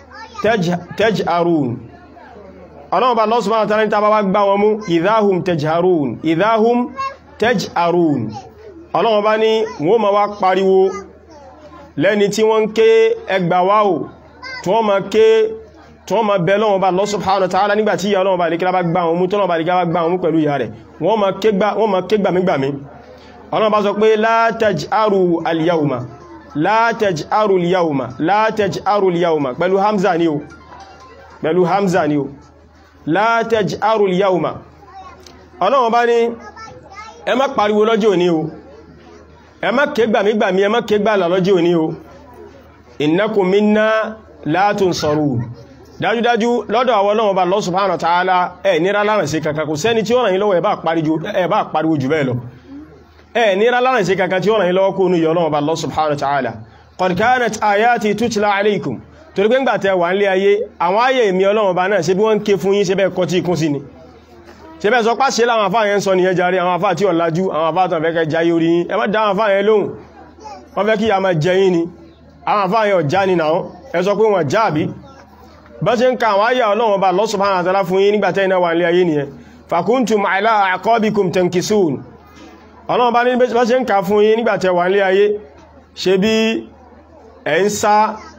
taj'arun Ọlọ́run Ọba Allah subhanahu wa ta'ala ní tàbá wá gbá wọn mú idhahum taj'arun idhahum taj'arun Ọlọ́run Ọba ní wọ́n ma wá pariwo lẹ́ni tí wọ́n ké ẹgbàwáwò tí wọ́n ma ké tí wọ́n ma bẹ Ọlọ́run Ọba Allah subhanahu wa ta'ala nígbàtí ìyà Ọlọ́run Ọba lè kí lábá gbá wọn mú tọ́lọ́run Ọba lè gbá wọn mú pẹ̀lú ìyà rẹ̀ wọ́n ma ké gbàmígbàmí ọ̀nà bá sọ pé la taj'aru al-yawma la taj'aru al-yawma la taj'aru al-yawma pẹ̀lú hamza ni o pẹ̀lú hamza ni o la taj'aru al-yawma ọlọ́wọ́n bá ní ẹ má pariwo lọ́jọ́ òní o ẹ má ké gbàmígbàmí ẹ má ké gbàlà lọ́jọ́ òní o innakum minna la tunsarun dájúdájú lọ́dọ̀ àwọn ọlọ́wọ́n bá Allah subhanahu wa ta'ala ẹ̀ nira lárẹ̀ sí kankan kò sẹ́ni tí ó ràn yín lọ́wọ́ ẹ bá pariwo jù bẹ́ẹ̀ lọ ẹ ní rálárìn sí kankan tí ó ràn yín lọ́wọ́ kó ní yọ lọ́wọ́ bá Allah subhanahu wa ta'ala qad kanat ayati tutla alaykum torí pé ń gbà tẹ wà nílé ayé àwọn ayé èmì ọlọ́wọ́ bá náà ṣe bí wọ́n ń ké fún yín ṣe bẹ́ẹ̀ kọ́ tí ikún sí ni ṣe bẹ́ẹ̀ sọ pá ṣe láwọn afá yẹn sọ nìyẹn jàre àwọn afá tí ò lájú àwọn afá tàn fẹ́kẹ́ jayé orí yín ẹ má dá àwọn afá yẹn lóhùn wọ́n fẹ́ kí a máa jẹ yín ni àwọn afá yẹn ọ̀já ni náà ẹ sọ pé wọ́n já àbí bá ṣe ń ka àwọn ayé ọlọ́wọ́ bá Allah subhanahu wa ta'ala fún yín nígbà tẹ́ iná wà nílé ayé nìyẹn fakuntum ala aqabikum tankisun ọlọ́run bá ní bá ṣe ń kà fún yín nígbàtẹ̀ wà nílé ayé ṣe bí ẹ̀ ń sá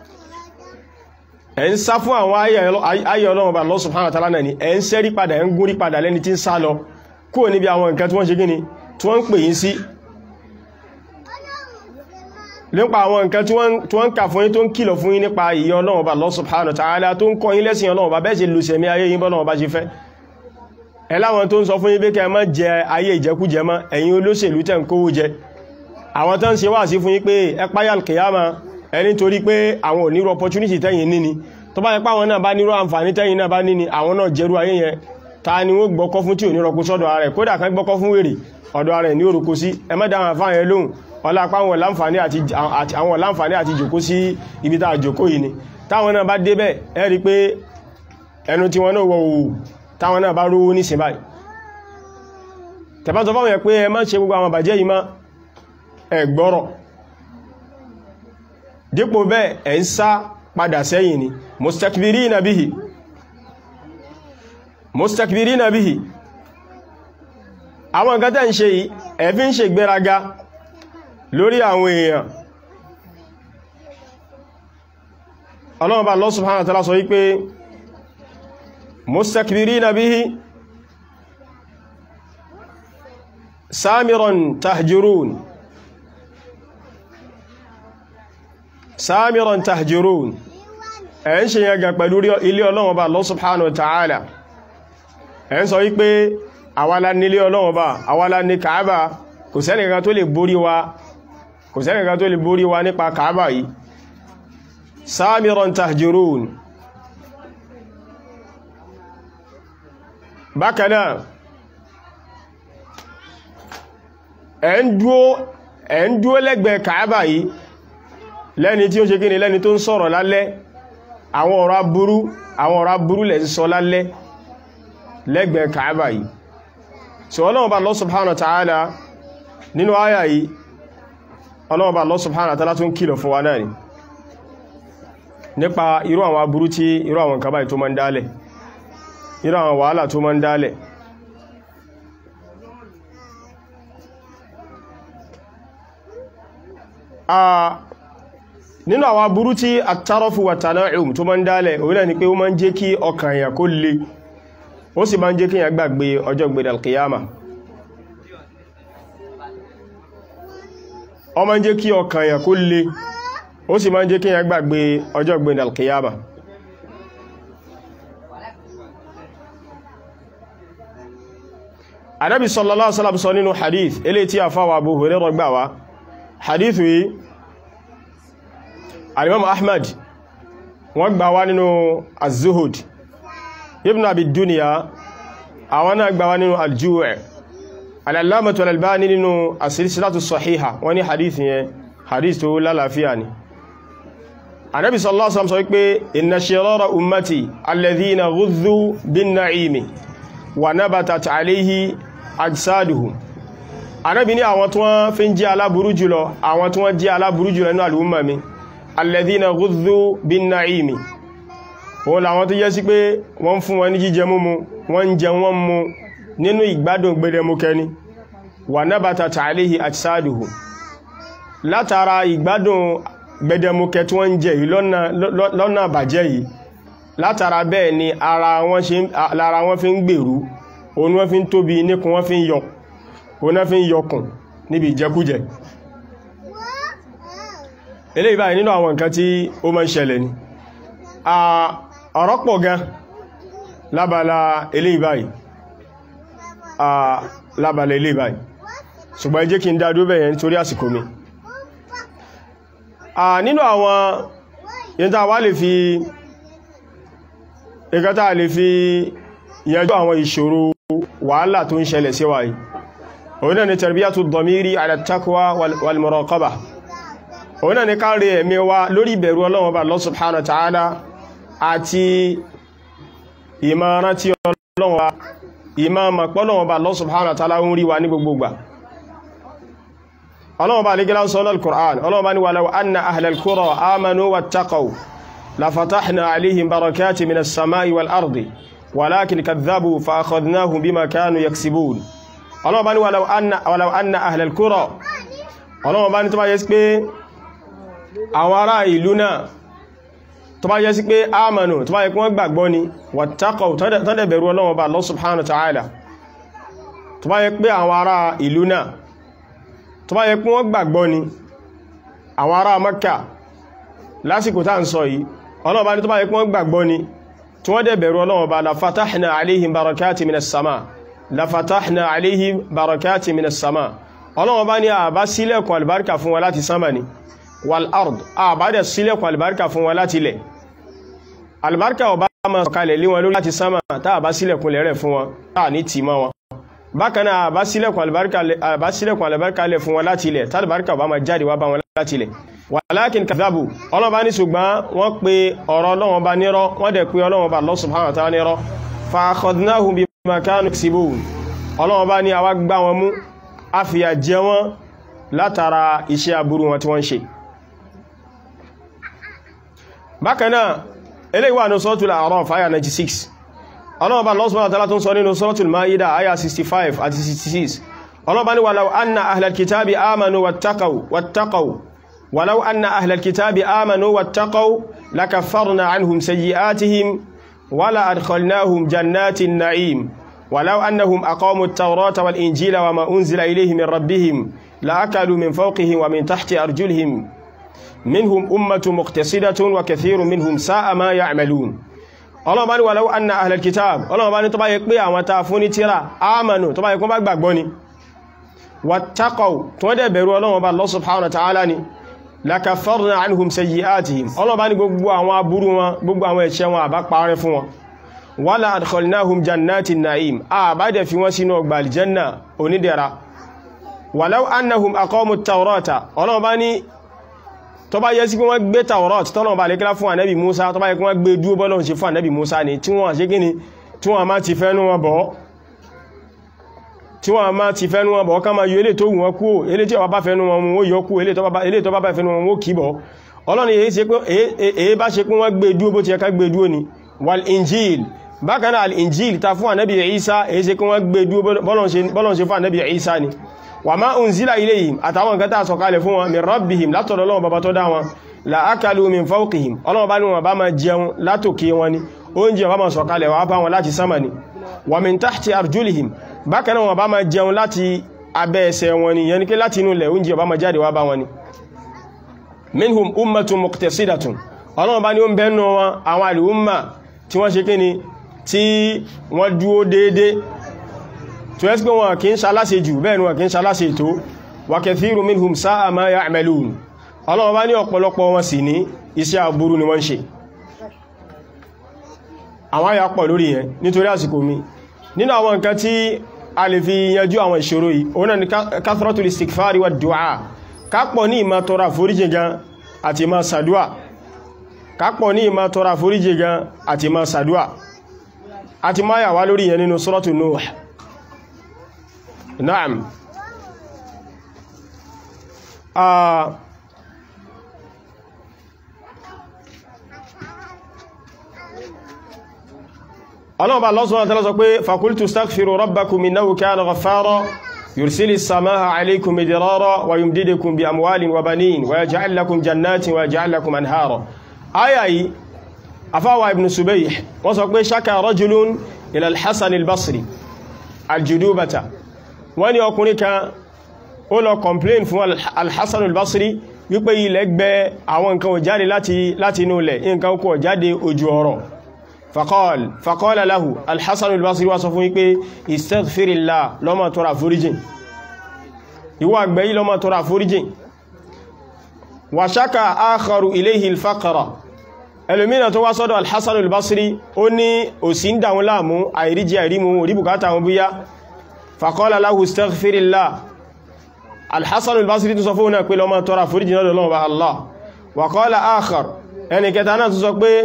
ẹ̀ ń sá fún àwọn ayé ọlọ́run bá Allah subhanahu wa ta'ala náà ni ẹ̀ ń sẹ́rí padà ẹ̀ ń gúnrí padà lẹ́ni tí ń sá lọ kúrò níbi àwọn nǹkan tí wọ́n ṣe gíní tí wọ́n ń pè yín sí nípa àwọn nǹkan tí wọ́n ń kà fún yín tó ń kìlọ̀ fún yín nípa ìyẹ ọlọ́run bá Allah subhanahu wa ta'ala tó ń kọ́ yín lẹ́sìn ọlọ́run bá bẹ́ẹ̀ ṣe lùsẹ̀mí ayé yín bọ́lọ́run bá ṣe fẹ́ ẹláwọn tó ń sọ fún yín pé kẹ́ má jẹ ayé ìjẹkújẹ mọ́ ẹ̀yin olóṣèlú tẹ́ ń kówó jẹ àwọn tó ń ṣe wá sí fún yín pé ẹ páyà kìyàmá ẹni torí pé àwọn ò nírò opportunity tẹ́yìn níni tó bá yẹ pé àwọn náà bá nírò àǹfààní tẹ́yìn náà bá níni àwọn náà jẹ́rú ayé yẹn ta ni wọ́n gbọ́kọ́ fún tí ò ní rọkú sọ́dọ̀ ara rẹ̀ kódà kan gbọ́kọ́ fún wèrè ọ̀dọ̀ ara rẹ̀ ní orúkú sí ẹmẹ́dà àwọn àfáàyẹ lóhùn ọlápá àwọn láǹfààní àti jòkó sí ibi tá jòkó yìí ni táwọn náà bá débẹ̀ ẹ rí pé ẹnu tí wọ́n náà wọ òwò táwọn náà bá rówó ní sin báyìí tẹ̀bátọ̀ fáwọn yẹ pé ẹ má ṣe gbogbo àwọn bàjẹ́ yìí má ẹ gbọ́rọ̀ dípò bẹ́ẹ̀ ẹ̀ ń sá padà sẹ́yìn ni mustakbirina bihi mustakbirina bihi àwọn nǹkan tẹ́ ń ṣe yìí ẹ fi ń ṣe gbéraga lórí àwọn èèyàn ọlọ́run bá Allah subhanahu wa ta'ala sọ wípé mustakbirina bihi samiran tahjurun samiran tahjurun ẹ̀ ń ṣe yẹn gan pẹ̀lú ilé ọlọ́run bá Allah subhanahu wa ta'ala ẹ̀ ń sọ wípé àwálá nílé ọlọ́run bá àwálá ní kàábà kò sẹ́nìkan tó lè borí wa kò sẹ́nìkan tó lè borí wa nípa kàábà yìí samiran tahjurun bákanáà ẹ̀ ń dúó ẹ̀ ń dúó lẹ́gbẹ̀ẹ́ kàábà yìí lẹ́ni tí ó ṣe kíni lẹ́ni tó ń sọ̀rọ̀ lálẹ́ àwọn ọ̀rọ̀ aburú àwọn ọ̀rọ̀ aburú lẹ́ ń sọ lálẹ́ lẹ́gbẹ̀ẹ́ kàábà yìí so ọlọ́run bá Allah subhanahu wa ta'ala nínú àyà yìí ọlọ́run bá Allah subhanahu wa ta'ala tún kìlọ̀ fún wa náà ni nípa irú àwọn aburú tí irú àwọn nǹkan báyìí tó máa ń dálẹ̀ irú àwọn wàhálà tó máa ń dálẹ̀ nínú àwọn aburú tí at-tarafu wa tana'um tó máa ń dálẹ̀ òun náà ni pé ó máa ń jẹ́ kí ọkàn èèyàn kó le ó sì máa ń jẹ́ kí èèyàn gbàgbé ọjọ́ gbẹ̀dẹ̀ al-qiyama ó máa ń jẹ́ kí ọkàn èèyàn kó le ó sì máa ń jẹ́ kí èèyàn gbàgbé ọjọ́ gbẹ̀dẹ̀ al-qiyama Ànábì sallallahu alaihi wasallam sọ nínú hadith eléyìí tí a fáwà Abu Hurairah gbà wá hadith yìí alimam ahmad wọ́n gbà wá nínú az-zuhud ibn abi duniya àwọn náà gbà wá nínú al-ju' al-allamatu al-albani nínú as-silsilatu sahiha wọ́n ní hadith yẹn hadith tó lálàáfíà ni anabi sallallahu alaihi wasallam sọ pé inna shirara ummati alladhina ghudhu bin na'imi wa nabatat alayhi ajsaduhum anabi ní àwọn tí wọ́n fi ń jẹ́ aláburú jùlọ àwọn tí wọ́n jẹ́ aláburú jùlọ nínú al-umma mi alladhina ghudhu bin na'imi wọ́n làwọn tó jẹ́ sí pé wọ́n fún wọn ní jíjẹ múmu wọ́n ń jẹ wọ́n mu nínú ìgbádùn gbẹdẹmukẹni wà nabatat alayhi ajsaduhum látara ìgbádùn gbẹdẹmukẹ tí wọ́n ń jẹ yìí lọ́nà àbàjẹ́ yìí látara bẹ́ẹ̀ ni ara wọn fi ń gbèrú òun wọ́n fi ń tóbi níkun wọ́n fi ń yọ òun wọ́n fi ń yọkùn níbi ìjẹkújẹ eléyìí báyìí nínú àwọn nǹkan tí ó máa ń ṣẹlẹ̀ ni ọ̀rọ̀ pọ̀ gan lábala eléyìí báyìí lábala eléyìí báyìí ṣùgbọ́n ẹ jẹ́ kí n dá dúró bẹ̀yẹn nítorí àsìkò mi nínú àwọn yẹntà wá lè fi ìkẹta lè fi yanjú àwọn ìṣòro wàhálà tó ń ṣẹlẹ̀ sí wa yìí òun náà ni tarbiyatu dhamiri ala taqwa wal muraqaba òun náà ni káàrí ẹ̀mí wa lórí ìbẹ̀rù Ọlọ́run Ọba Allah subhanahu wa ta'ala àti ìmọ̀ràn tí Ọlọ́run wa ìmọ̀ pọ́lọ́run Ọba Allah subhanahu wa ta'ala ń rí wa ní gbogbogbà Ọlọ́run Ọba alẹ́gẹ́lá sọ lọ́l Qur'an Ọlọ́run Ọba ní walau anna ahlal qura amanu wattaqaw la fatahna alayhim barakati minas samai wal ardi walakin kadhabu fa akhadnahum bima kanu yaksibun Ọlọ́run Ọba ní walau anna ahlal qura Ọlọ́run Ọba ní tó bá yẹ sí pé àwọn ará ìlú náà tó bá yẹ sí pé ámànù tó bá yẹ kí wọ́n gbàgbọ́ ni wattaqaw tọ́dẹ̀ bẹ̀rù Ọlọ́run Ọba Allah subhanahu wa ta'ala tó bá yẹ pé àwọn ará ìlú náà tó bá yẹ kí wọ́n gbàgbọ́ ni àwọn ará Makka lásìkò tá ń sọ yìí Ọlọ́run Ọba ní tó bá yẹ kí wọ́n gbàgbọ́ ni tí wọ́n dẹ̀ bẹ̀rù Ọlọ́run Ọba la fatahna alayhim barakati minas sama la fatahna alayhim barakati minas sama Ọlọ́run Ọba ní àbá sílẹ̀kùn albarka fún wa láti sama ni wal ard àbádẹ̀ sílẹ̀kùn albarka fún wa láti ilẹ̀ albarka ọba máa sọ̀kalẹ̀ lé wọn lórí láti sánmà táà bá sílẹ̀kùn lẹ́rẹ̀ fún wọn táà ní tì mọ́ wọn bákan náà àbá sílẹ̀kùn àlùbáríkà lẹ̀ fún wọn láti ilẹ̀ tálùbáríkà bá máa jáde wá bá wọn láti ilẹ̀ walakin kadhabu ọlọ́ba ní ṣùgbọ́n wọ́n pe ọ̀rọ̀ ọlọ́wọ́n bá nírọ́ wọ́n dẹ̀ pe ọlọ́wọ́n bá Allah subhanahu wa ta'ala nírọ́ fa akhadnahum bima kanu yaksibun ọlọ́wọ́n bá ní àwa gbá wọn mú a fìyà jẹ wọn látara iṣẹ́ aburú wọn tí wọ́n ṣe bákan náà eléyìí wà ní suratul A'raf àyà 96 ọlọ́wọ́n bá Allah subhanahu wa ta'ala tún sọ nínú suratul Ma'idah àyà 65 àti 66 ọlọ́wọ́n bá ní walau anna ahlal kitabi amanu wattaqaw wattaqaw ولو أن أهل الكتاب آمنوا واتقوا لكفرنا عنهم سيئاتهم ولا أدخلناهم جنات النعيم ولو أنهم أقاموا التوراة والإنجيل وما أنزل إليهم من ربهم لأكلوا من فوقهم ومن تحت أرجلهم منهم أمة مقتصدة وكثير منهم ساء ما يعملون ọlọ́run bá ní walau anna ahlal kitab ọlọ́run bá ní tó bá yẹ pé àwọn tàà fún ní tíra ámànù tó bá yẹ kún bá gbàgbọ́ ni wattaqaw tó dẹ̀ bẹ̀rù ọlọ́run bá Allah subhanahu wa ta'ala ni lakafarna anhum sayyi'atihim ọlọ́ba ní gbogbo àwọn aburú wọn gbogbo àwọn ẹ̀ṣẹ̀ wọn àbá parẹ́ fún wọn wala adkhalnahum jannatin na'im a bá dẹ̀ fi wọ́n sínú ọgbà aljanna onídẹ̀ra walau annahum aqamu taurata ọlọ́ba ní tó bá yẹ sí pé wọ́n gbé taurat tọ́lọ́ba lè kílá fún ànábì musa tó bá yẹ kí wọ́n gbé dúó bọ́lọ́n ṣe fún ànábì musa ni tí wọ́n ṣe gíní tí wọ́n má ti fẹ́nu wọn bọ́ tí wọ́n máa ti fẹ́nu wọn bọ̀ ká máa yọ ilé tó wù wọn kú ilé tí ọba bá fẹ́nu wọn mú ó yọ kú ilé tó bá bá fẹ́nu wọn ó kì bọ̀ ọlọ́ni èyí bá ṣe pé wọ́n gbé dúó bó ti ẹka gbé dúó ni wal injil bákan náà al injil ta fún ànábì Isa èyí ṣe pé wọ́n gbé dúó bọ́lọ̀n ṣe fún ànábì Isa ni wà má unzila ilayhim àtàwọn nǹkan tá sọ̀kalẹ̀ fún wọn min rabbihim látọ̀dọ̀ Ọlọ́run bàbá tó dá wọn la akalu min fawqihim Ọlọ́run bá ní wọn bá máa jẹun látòkè wọn ni oúnjẹ bá máa sọ̀kalẹ̀ wà bá wọn láti sámà ni wà min tahti arjulihim bákan náà wọn bá máa jẹun láti abẹ́ ẹsẹ̀ wọn ni yẹn ni pé láti inú ilẹ̀ oúnjẹ bá máa jáde wá bá wọn ni minhum ummatun muqtasidatun ọlọ́run bá ní ó ń bẹ́nu wọn àwọn àlùmà tí wọ́n ṣe kí ni tí wọ́n dúó déédé tó ẹ́sì pé wọn kì í ṣaláṣe jù bẹ́ẹ̀ ni wọn kì í ṣaláṣe tó wa kathiru minhum sa'a ma ya'malun ọlọ́run bá ní ọ̀pọ̀lọpọ̀ wọn sì ní iṣẹ́ aburú ni wọ́n ṣe àwọn àyà pọ̀ lórí yẹn nítorí àsìkò mi nínú àwọn nǹkan tí a lè fi yanjú àwọn ìṣòro yìí òun náà ni kathratul istighfari wa du'a kápọ̀ ní ìmá tọrọ àforíjì gan àti ìmá sàdúà kápọ̀ ní ìmá tọrọ àforíjì gan àti ìmá sàdúà àti máa yà wá lórí yẹn nínú suratu Nuh na'am ọlọ́ọ̀bá lọ́sùn àtàlá sọ pé fakultu staghfiru rabbakum innahu kana ghaffara yursilis samaha alaykum midrara wa yumdidukum bi amwalin wa banin wa yaj'al lakum jannatin wa yaj'al lakum anhara aya yìí afáwà ibn subayh wọ́n sọ pé shaka rajulun ila al-hasan al-basri aljudubata wọ́n ní ọkùnrin kan ó lọ complain fún al-hasan al-basri wípé ilẹ̀ gbẹ àwọn nǹkan ò jáde láti inú ilẹ̀ nǹkan kò jáde ojú ọ̀rọ̀ faqal faqala lahu al-hasan al-basri wá sọ fún wípé istaghfirillah lọ́mọ tọrọ àforíjìn ìwọ àgbẹ̀ yìí lọ́mọ tọrọ àforíjìn wa shaka akharu ilayhi al-faqra ẹlòmínà tó wá sọ́dọ̀ al-hasan al-basri ó ní òsì ń dáwọn láàmú àìríjì àìrímú orí bùkátà wọn búyá faqala lahu istaghfirillah al-hasan al-basri tó sọ fún náà pé lọ́mọ tọrọ àforíjìn lọ́dọ̀ lọ́wọ́ Allah wa qala akhar ẹni kẹta náà tó sọ pé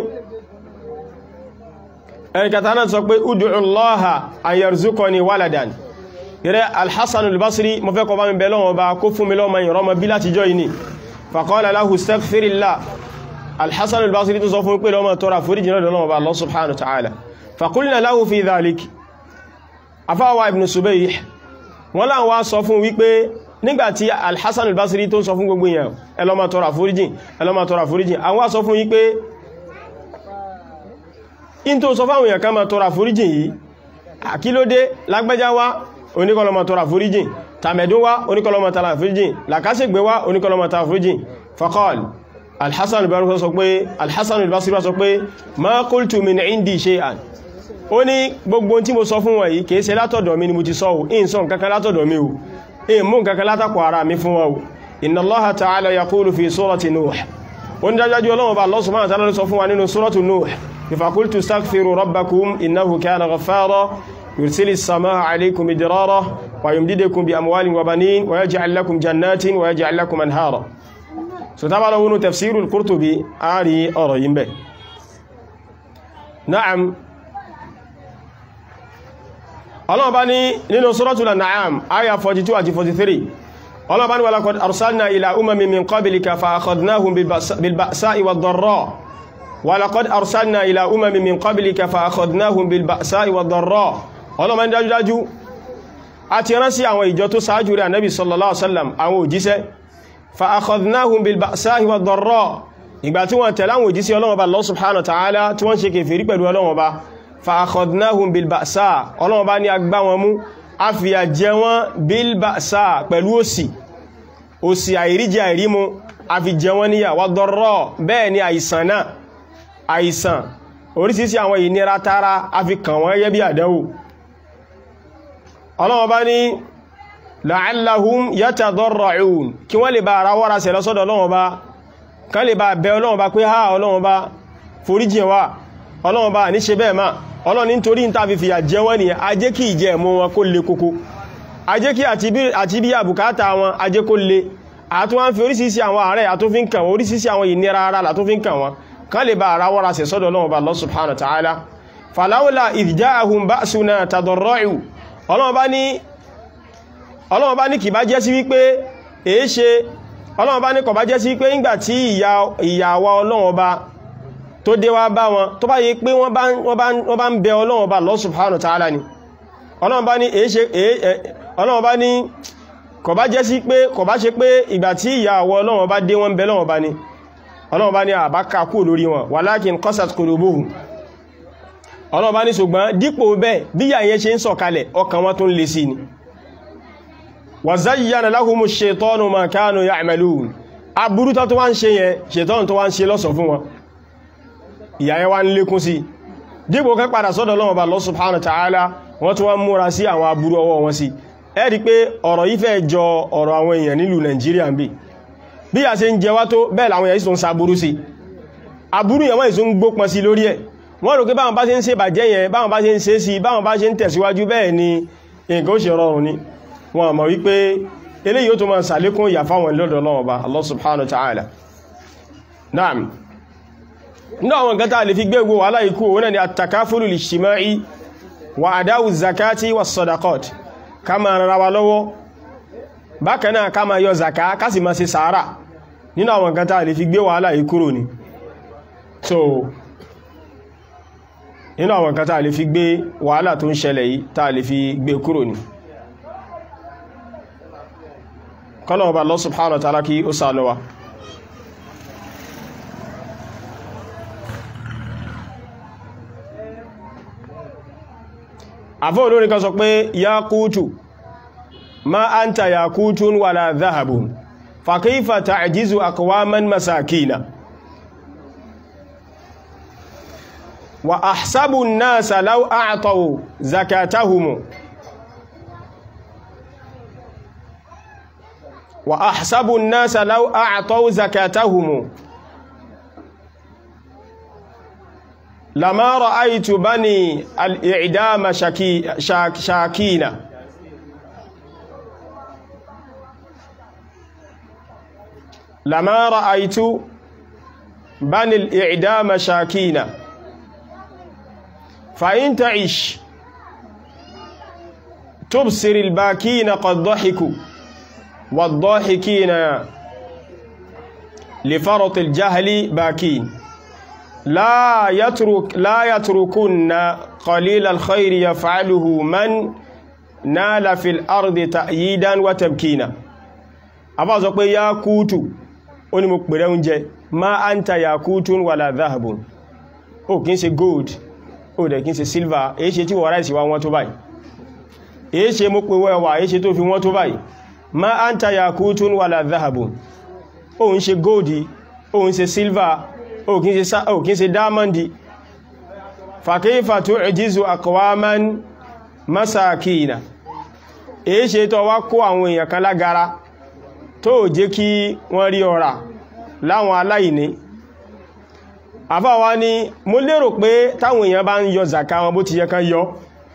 ẹnikẹta náà sọ pé ud'u Allaha an yarzuqani waladan gẹ́rẹ́ al-Hasan al-Basri mo fẹ́ kọ bá mi bẹ̀ lọ́wọ́ bá kó fún mi lọ́mọ ìrọmọ bí láti jọ ìní faqala lahu astaghfirillah al-Hasan al-Basri tó sọ fún pé lọ́mọ tọrọ àforíjì náà lọ́wọ́ bá Allah subhanahu wa ta'ala faqulna lahu fi dhalik afáwà ibn Subayh wọ́n láwọn wá sọ fún wípé nígbàtí al-Hasan al-Basri tó sọ fún gbogbo èèyàn ẹ lọ máa tọrọ àforíjì ẹ lọ máa tọrọ àforíjì àwọn wá sọ fún wípé in tó sọ fáwọn èèyàn ká máa tọrọ àforíjìn yìí àkílódé lágbẹ́já wá oníkọlọmọ tọrọ àforíjìn tàmẹ̀dún wá oníkọlọmọ tọrọ àforíjìn làkásẹ̀gbé wá oníkọlọmọ tọrọ àforíjìn faqal alhassan al-basri sọ pé alhassan al-basri sọ pé ma qultu min indi shay'an ó ní gbogbo tí mo sọ fún wọn yìí kìí ṣe látọ̀dọ̀ mi ni mo ti sọ ò in sọ nǹkankan látọ̀dọ̀ mi ò in mú nǹkankan látàkọ̀ ara mi fún wọn ò inna allaha ta'ala yaqulu fi surati nuh ó ní dájájú ọlọ́wọ́ bá Allah subhanahu wa ta'ala sọ fún wa nínú suratu nuh فقلت استغفروا ربكم إنه كان غفارا يرسل السماء عليكم إدرارا ويمددكم بأموال وبنين ويجعل لكم جنات ويجعل لكم أنهارا ستبع له تفسير القرطبي آري أرين به نعم الله بني لنا سورة الأنعام آية 42 àti 43 الله بني ولقد أرسلنا إلى أمم من قبلك فأخذناهم بالبأساء والضراء ولقد أرسلنا إلى أمم من قبلك فأخذناهم بالبأساء والضراء الله من dájú dájú àti rán sí àwọn ìjọ tó ṣáájú rẹ̀ Ànábì sallallahu alaihi wasallam àwọn òjíṣẹ́ فأخذناهم بالبأساء والضراء ìgbà tí wọ́n tẹ̀lé àwọn òjíṣẹ́ Ọlọ́run Ọba Allah subhanahu wa ta'ala tí wọ́n ṣe kèfèrí pẹ̀lú Ọlọ́run Ọba فأخذناهم بالبأساء Ọlọ́run Ọba ní agbá wọn mú a fìyà jẹ wọ́n بالبأساء pẹ̀lú òṣì òṣì àìríjẹ àìrímu a fi jẹ wọ́n níyà والضراء bẹ́ẹ̀ ni àìsàn náà àìsàn orísìírísìí àwọn ìnira tara a fi kàn wọ́n yẹ́ bí àdánwò Ọlọ́run Ọba ní la'allahum yatadarra'un kí wọ́n lè bá ara wọ́ra sẹ̀ lọ́sọ́dọ̀ Ọlọ́run Ọba kan lè bá bẹ Ọlọ́run Ọba pé ha Ọlọ́run Ọba foríjìn wa Ọlọ́run Ọba ní ṣe bẹ́ẹ̀ máa Ọlọ́run nítorí ń tàbí fìyà jẹ wọ́n nìyẹn a jẹ́ kí ìjẹ mọ́ wọn kó le kókó a jẹ́ kí àti bí àbùkátà wọn a jẹ́ kó le àtún wọ́n fi orísìírísìí àwọn ààrẹ àtúnfin kàn wọ́n orísìírísìí àwọn ìnira ara látúnfin kàn wọ́n kan lè bá ara wọ́ra sẹ̀ sọ́dọ̀ Ọlọ́run Ọba Allah subhanahu wa ta'ala falawla idh ja'ahum ba'suna tadarra'u Ọlọ́run Ọba ní ọlọ́wọ́n bá ní kì bá jẹ́ sí wípé èé ṣe ọlọ́wọ́n bá ní kọ̀ bá jẹ́ sí wípé ìgbà tí ìyàwó ọlọ́wọ́n bá tó dé wá bá wọn tó bá yí pé wọ́n bá ń bẹ ọlọ́wọ́n bá Allah subhanahu wa ta'ala ni ọlọ́wọ́n bá ní èé ṣe ọlọ́wọ́n bá ní kọ̀ bá jẹ́ sí pé kọ̀ bá ṣe pé ìgbà tí ìyàwó ọlọ́wọ́n bá dé wọ́n bẹ lọ́wọ́n bá ní ọlọ́wọ́n bá ní àbákà kú lórí wọn walakin qasat qulubuhum ọlọ́wọ́n bá ní ṣùgbọ́n dípò bẹ́ẹ̀ bíyà yẹn ṣe ń sọ̀kalẹ̀ ọkàn wọn tó ń le sí ni wàzáyíyàn aláhùmù ṣetọ́nù ma kánù ya àmàlùn aburú tó wá ń ṣe yẹn ṣetọ́nù tó wá ń ṣe lọ́sọ̀ fún wọn ìyàyẹ wá ń lékún sí dípò kan padà sọ́dọ̀ lọ́wọ́ bá Allah subhanahu wa ta'ala wọ́n tó wá ń múra sí àwọn aburú ọwọ́ wọn sí ẹ rí pé ọ̀rọ̀ yìí fẹ́ jọ ọ̀rọ̀ àwọn èèyàn nílùú Nàìjíríà ń bí bí a ṣe ń jẹ wá tó bẹ́ẹ̀ làwọn èèyàn sì ń saburú sí aburú yẹn wọ́n ìsún gbópọn sí lórí ẹ̀ wọ́n rò pé báwọn bá ṣe ń ṣe bàjẹ́ yẹn báwọn bá ṣe ń ṣe sí báwọn bá ṣe ń tẹ̀síwájú bẹ́ẹ̀ ni nǹkan ó ṣe rọrùn ni wọn mọ̀ wípé eléyìí ó tó máa sàlékún ìyà fáwọn lọ́dọ̀ Ọlọ́run Ọba Allah subhanahu wa ta'ala naam ní àwọn nǹkan tàà lè fi gbégbó wà láìkú wọn ni at-takafulu al-ijtima'i wa adáwù zakati wa sadaqat ká máa rárá wa lọ́wọ́ bákan náà ká máa yọ zaka ká sì máa ṣe sàárà nínú àwọn nǹkan tàà lè fi gbé wàhálà yìí kúrò ni so nínú àwọn nǹkan tàà lè fi gbé wàhálà tó ń ṣẹlẹ̀ yìí tàà lè fi gbé kúrò ni kọ́lọ̀wọ̀ bá Allah subhanahu wa ta'ala kí ó sànú wa àfọ́ olórin kan sọ pé yaqutu ma anta yaqutun wala dhahabun fa kayfa ta'jizu aqwaman masakina wa ahsabu an-nasa law a'taw zakatahum وأحسب الناس لو أعطوا زكاتهم لما رأيت بني الإعدام شاكي شاك شاكين لما رأيت بني الإعدام شاكين فإن تعش تبصر الباكين قد ضحكوا والضاحكين لفرط الجهل باكين لا يترك لا يتركن قليل الخير يفعله من نال في الأرض تأييدا وتبكينا أبا زقوا يا كوتو oni mo pèrè oúnjẹ ma anta yakutun wala dhahabun o kìí ṣe gold o dẹ̀ kìí ṣe silver èyí ṣe tí wọ́n ráìsì wá wọ́n tó báyìí èyí ṣe mo pè wẹ́wà èyí ṣe tó fi wọ́n tó báyìí ma anta yakutun wala dhahabun o ń ṣe góòdì o ń ṣe silver o kìí ṣe dámọ́ndì fàkífà tó ẹjízu aqwaman masakina èyí ṣe tó wá kó àwọn èèyàn kan lágara tó jẹ́ kí wọ́n rí ọ̀rà láwọn aláìní àfáwa ni mo lérò pé táwọn èèyàn bá ń yọ zaka wọn bó ti yẹ kán yọ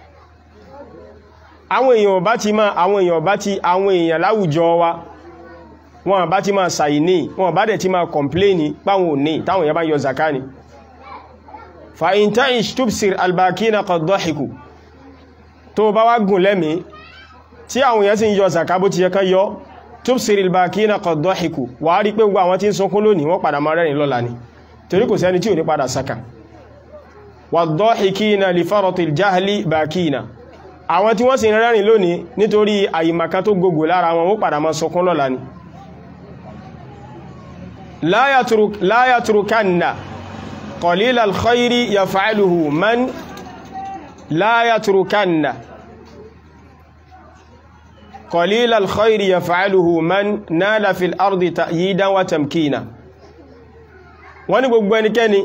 àwọn èèyàn bá ti máa àwọn èèyàn bá ti àwọn èèyàn láwùjọ wa wọn bá ti máa ṣàìní wọn bá dẹ̀ ti máa kọ̀mpléènì páwọn òní táwọn èèyàn bá ń yọ zaka ni fa in ta'ish tubsir albakina qad dahiku tó bá wá gùn lẹ́mí tí àwọn èèyàn sì ń yọ zaka bó ti yẹ kán yọ tubsir albakina qad dahiku wà á rí pé gbogbo àwọn tí ń sunkún lónìí wọ́n padà máa rẹ́rìn lọ́la ni torí kò sẹ́ni tí ò ní padà saka wad-dahikina li faratil jahli bakina àwọn tí wọ́n sì ń rẹ́rìn lónìí nítorí àyìmàká tó gbogbo lára wọn ó padà máa sunkún lọ́la ni la yatrukanna qalila al-khayri yaf'aluhu man la yatrukanna qalila al-khayri yaf'aluhu man nala fil ardi ta'yidan wa tamkina wọ́n ní gbogbo ẹnikẹ́ni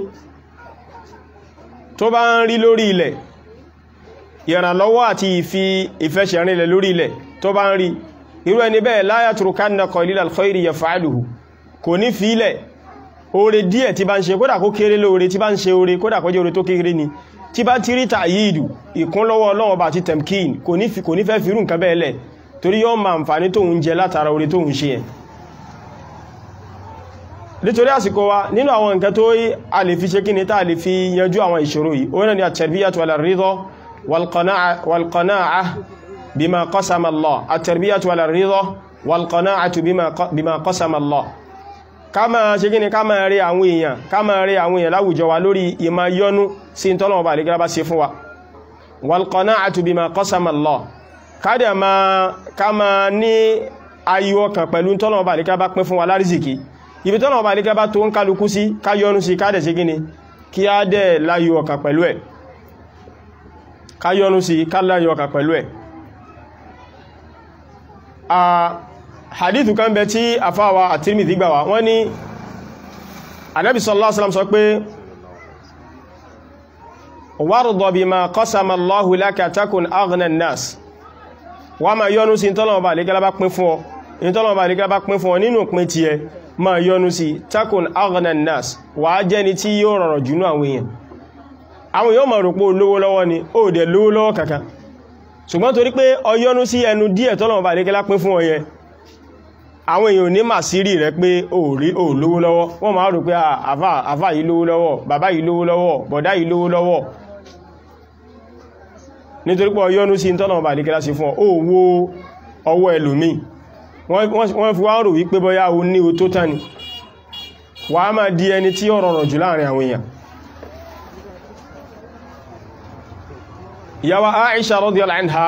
tó bá ń rí lórí ilẹ̀ ìrànlọ́wọ́ àti ìfi ìfẹsẹ̀rinlẹ̀ lórí ilẹ̀ tó bá ń rí irú ẹni bẹ́ẹ̀ la yatrukanna qalila al-khayri yaf'aluhu kò ní fílẹ̀ oore díẹ̀ tí bá ń ṣe kódà kó kéré lóore tí bá ń ṣe oore kódà kó jẹ́ oore tó kéré ni tí bá ti rí tàyíìdù ìkúnlọ́wọ́ Ọlọ́run bá ti temkin kò ní fẹ́ fírù nǹkan bẹ́ẹ̀ lẹ̀ torí yọ́ ma àǹfààní tóun jẹ látara oore tóun ṣe yẹn nítorí àsìkò wa nínú àwọn nǹkan tó a lè fi ṣe kí ni tá lè fi yanjú àwọn ìṣòro yìí orí ni at-tarbiyatu ala ar-ridha wal-qana'ah bima qasama Allah at-tarbiyatu ala ar-ridha wal-qana'atu bima qasama Allah ká máa ṣe kí ni ká máa rí àwọn èèyàn ká máa rí àwọn èèyàn láwùjọ wa lórí ìmá yọnú sí tọ́lọ̀wọ̀ bá lè gẹ́gẹ́ bá ṣe fún wa wal-qana'atu bima qasama Allah ká máa ní ayọ̀ ọkàn pẹ̀lú tọ́lọ̀wọ̀ bá lè gẹ́gẹ́ bá pín fún wa lárízìkí ibi tọ́nà ọba ní kẹba tó ń kálukú sí káyọnú sí káàdẹ̀ sí gíní kí á dẹ̀ láyọ ọkà pẹ̀lú ẹ̀ káyọnú sí káláyọ ọkà pẹ̀lú ẹ̀ a hadithu kan bẹ tí afáwa àtírmìdì gbà wá wọ́n ní anábi sallallahu alaihi wasallam sọ pé warda bima qasama Allahu laka takun aghna an-nas wá ma yọnú sí tọ́nà ọba àlékẹ́lá bá pín fún ọ ìtọ́nà ọba àlékẹ́lá bá pín fún ọ nínú pín ti ẹ ma yọnu sí takun aghna nas wà á jẹ́ni tí yóò rọrọ̀ jùnú àwọn èèyàn àwọn yóò ma rò pé olówó lọ́wọ́ ni ó dẹ̀ lówó lọ́wọ́ kankan ṣùgbọ́n torí pé ọ yọnu sí ẹnu díẹ̀ tọ́lọ̀mọ̀ bá lékẹ́lá pín fún ọyẹ àwọn èèyàn ní mà sí rí rẹ pé ó rí ó lówó lọ́wọ́ wọ́n ma rò pé àfà yìí lówó lọ́wọ́ bàbá yìí lówó lọ́wọ́ bọ̀dá yìí lówó lọ́wọ́ nítorí pé ọ yọnu sí tọ́lọ̀mọ̀ bá lékẹ́lá sí fún ọ ó wo ọwọ́ ẹlòmíì wọ́n fi wá rò wípé bọ́yá o ní o tó tán ni wà á máa di ẹni tí ó rọrọ̀ jù láàrin àwọn èèyàn ìyàwó Aisha radiyallahu anha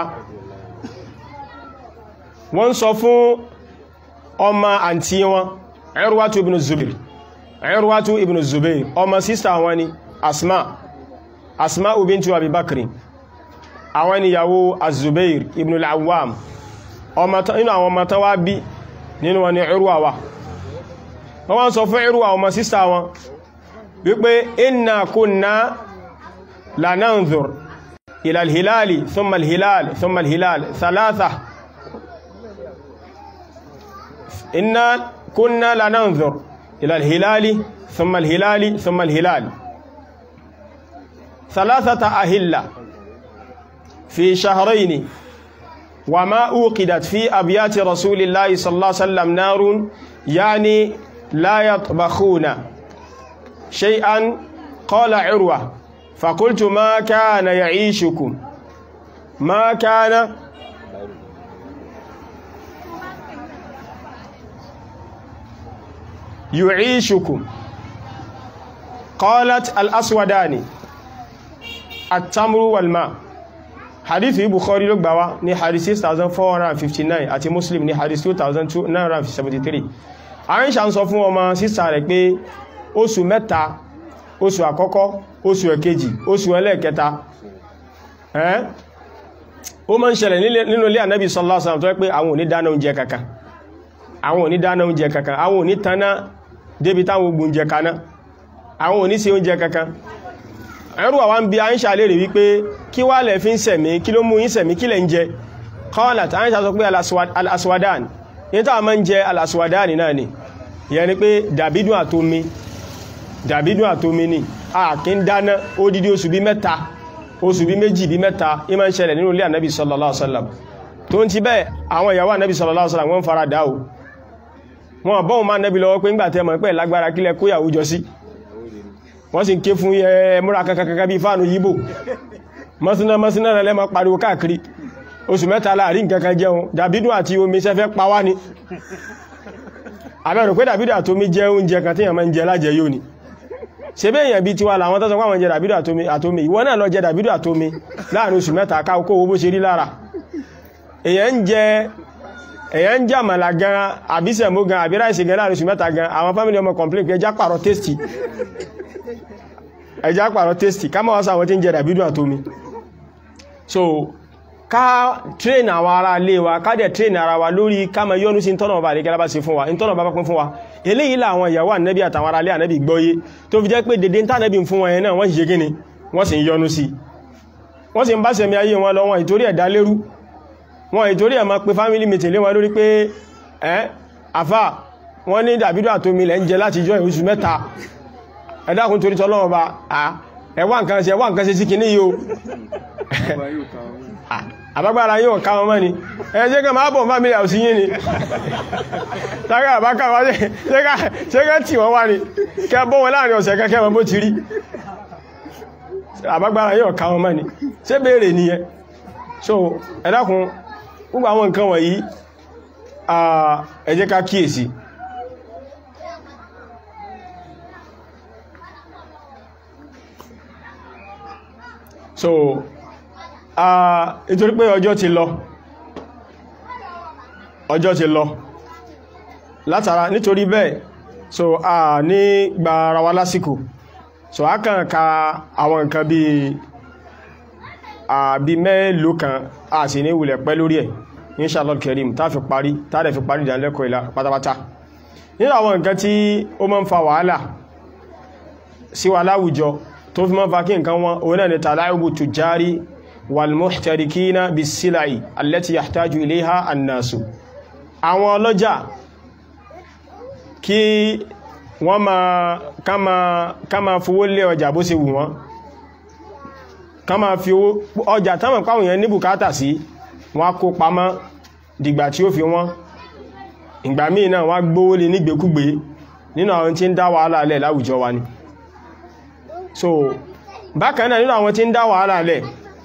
wọ́n sọ fún ọmọ àǹtí wọn Urwatu ibn Zubair Urwatu ibn Zubair ọmọ sísà wọn ni Asma Asma bintu Abi Bakri àwọn ni ìyàwó Az-Zubair ibn al-Awwam inú àwọn ọmọ tán wá bí nínú wọn ni Urwa wà wọ́n wọ́n sọ fún Urwa ọmọ sísá wọn wípé inna kunna la nanzur ila al-hilali thumma al-hilal thumma al-hilal thalatha inna kunna la nanzur ila al-hilali thumma al-hilali thumma al-hilal thalathata ahilla fi shahrayn وما أوقدت في أبيات رسول الله صلى الله عليه وسلم نار يعني لا يطبخون شيئا قال عروة فقلت ما كان يعيشكم ما كان يعيشكم قالت الأسودان التمر والماء hadith yìí bukhari ló gbà wá ní hadith 6459 àti muslim ní hadith 2973 Aisha ń sọ fún ọmọ sísà rẹ̀ pé oṣù mẹ́ta oṣù àkọ́kọ́ oṣù ẹ̀kejì oṣù ẹlẹ́ẹ̀kẹta ẹ́n ó máa ń ṣẹlẹ̀ nínú ilé ànábì sallallahu alaihi wasallam tó pé àwọn ò ní dáná oúnjẹ kankan àwọn ò ní dáná oúnjẹ kankan àwọn ò ní taná débi táwọn ogun oúnjẹ kaná àwọn ò ní ṣe oúnjẹ kankan ẹ̀rù àwọn bí Àìṣà lè rí wípé kí wá lẹ̀ fi ń sẹ̀mí kí ló mú yín sẹ̀mí kí lẹ̀ ń jẹ qalat Àìṣà sọ pé al-aswadan ní tàà máa ń jẹ al-aswadan náà ni ìyẹn ni pé dàbídùn àtomi dàbídùn àtomi ni a kí ń dáná ó dídí oṣù bí mẹ́ta oṣù bí méjì bí mẹ́ta ìmọ̀ ń ṣẹlẹ̀ nínú ilé ànábì sallallahu alaihi wasallam tó ń ti bẹ́ẹ̀ àwọn ìyàwó ànábì sallallahu alaihi wasallam wọ́n fara dá o wọn bọ́n máa nẹ́bí lọ́wọ́ pé ń gbà tẹ́ mọ̀ pẹ́ lágbára kílẹ̀ kóyàwó jọ sí wọ́n sì ń ké fún ẹ múra kankankan bí fáànù yíbò mọ́síná mọ́síná rẹ̀ lẹ́mọ́ pariwo káàkiri oṣù mẹ́ta láàrin nǹkankan jẹun dàbídùn àti omi sẹ́fẹ́ pa wá ni àbẹ̀rù pé dàbídùn àti omi jẹ́ oúnjẹ kan tí èèyàn máa ń jẹ lájẹ yóò ni ṣe bí èèyàn bí tiwa làwọn tó sọ pé àwọn jẹ dàbídùn àtomi ìwọ náà lọ jẹ dàbídùn àtomi láàrin oṣù mẹ́ta ká kó owó bó ṣe rí lára èèyàn ń jẹ èèyàn ń jẹ àmàlà gan àbísẹ̀mó gan àbí ráìsì gan láàrin oṣù mẹ́ta gan àwọn fámìlì ọmọ complain pé ẹjá pààrọ̀ tẹ́sítì ẹjá pààrọ̀ tẹ́sítì ká máa wá sáwọn tí ń jẹ dàbídùn àtomi so ká train àwọn ará ilé wa ká dẹ̀ train ara wa lórí ká máa yọ́nú sí tọ́nà ọba àríkẹ́lá bá ṣe fún wa tọ́nà ọba bá pín fún wa eléyìí làwọn ìyàwó ànẹ́bí àtàwọn ará ilé ànẹ́bí gbọ́yé tó fi jẹ́ pé dédé ń tànẹ́bí fún wọn yẹn náà wọ́n sì ṣe kíni wọ́n sì ń yọ́nú sí wọ́n sì ń bá sẹ̀mí ayé wọn lọ wọn ìtorí ẹ̀dá lérú wọn ìtorí ẹ̀ máa pe family meeting lé wọn lórí pé ẹ́ àfà wọ́n ní dàbídò àtomi lẹ́ ń jẹ láti jọ oṣù mẹ́ta ẹ dákun torí tọ́lọ́wọ́ bá ẹwà nǹkan ṣe ẹwà nǹkan ṣe sí kìíní yìí o àbágbára yóò ká wọn mọ́ ni ẹjẹ́ kan máa bọ̀ family house yìí ni tàbí àbáká wá ṣe ká tí wọ́n wá ní kẹ bọ́ wọn láàrin ọ̀sẹ̀ kẹ́kẹ́ wọn bó ti rí àbágbára yóò ká wọn mọ́ ni ṣé béèrè nìyẹn so ẹ dákun gbogbo àwọn nǹkan wọ̀nyí ẹ jẹ́ ká kíyèsí so nítorí pé ọjọ́ ti lọ ọjọ́ ti lọ látara nítorí bẹ́ẹ̀ so a ní gba ara wa lásìkò so a kàn ka àwọn nǹkan bí àbí mẹ́lòó kan a sì ní wulẹ̀ pẹ́ lórí ẹ̀ inshallah kerim tá fi parí tá dẹ̀ fi parí ìdánilẹ́kọ̀ọ́ ìlà pátápátá nínú àwọn nǹkan tí ó máa ń fa wàhálà sí wa láwùjọ tó fi máa ń fa kí nǹkan wọn òun náà ni tàláìbù tùjárí والمحتركين بالسلع التي يحتاج إليها الناس àwọn ọlọ́jà kí wọ́n ma ká ma fowó lé ọjà bó ṣe wù wọ́n ká ma fi owó ọjà tánmà pàwọn èèyàn ní bùkátà sí wọ́n kó pamọ́ dìgbà tí ó fi wọ́n ìgbà míì náà wọ́n gbówó lé nígbèkúgbé nínú àwọn tí ń dá wàhálà lẹ̀ láwùjọ wa ni so bákan náà nínú àwọn tí ń dá wàhálà lẹ̀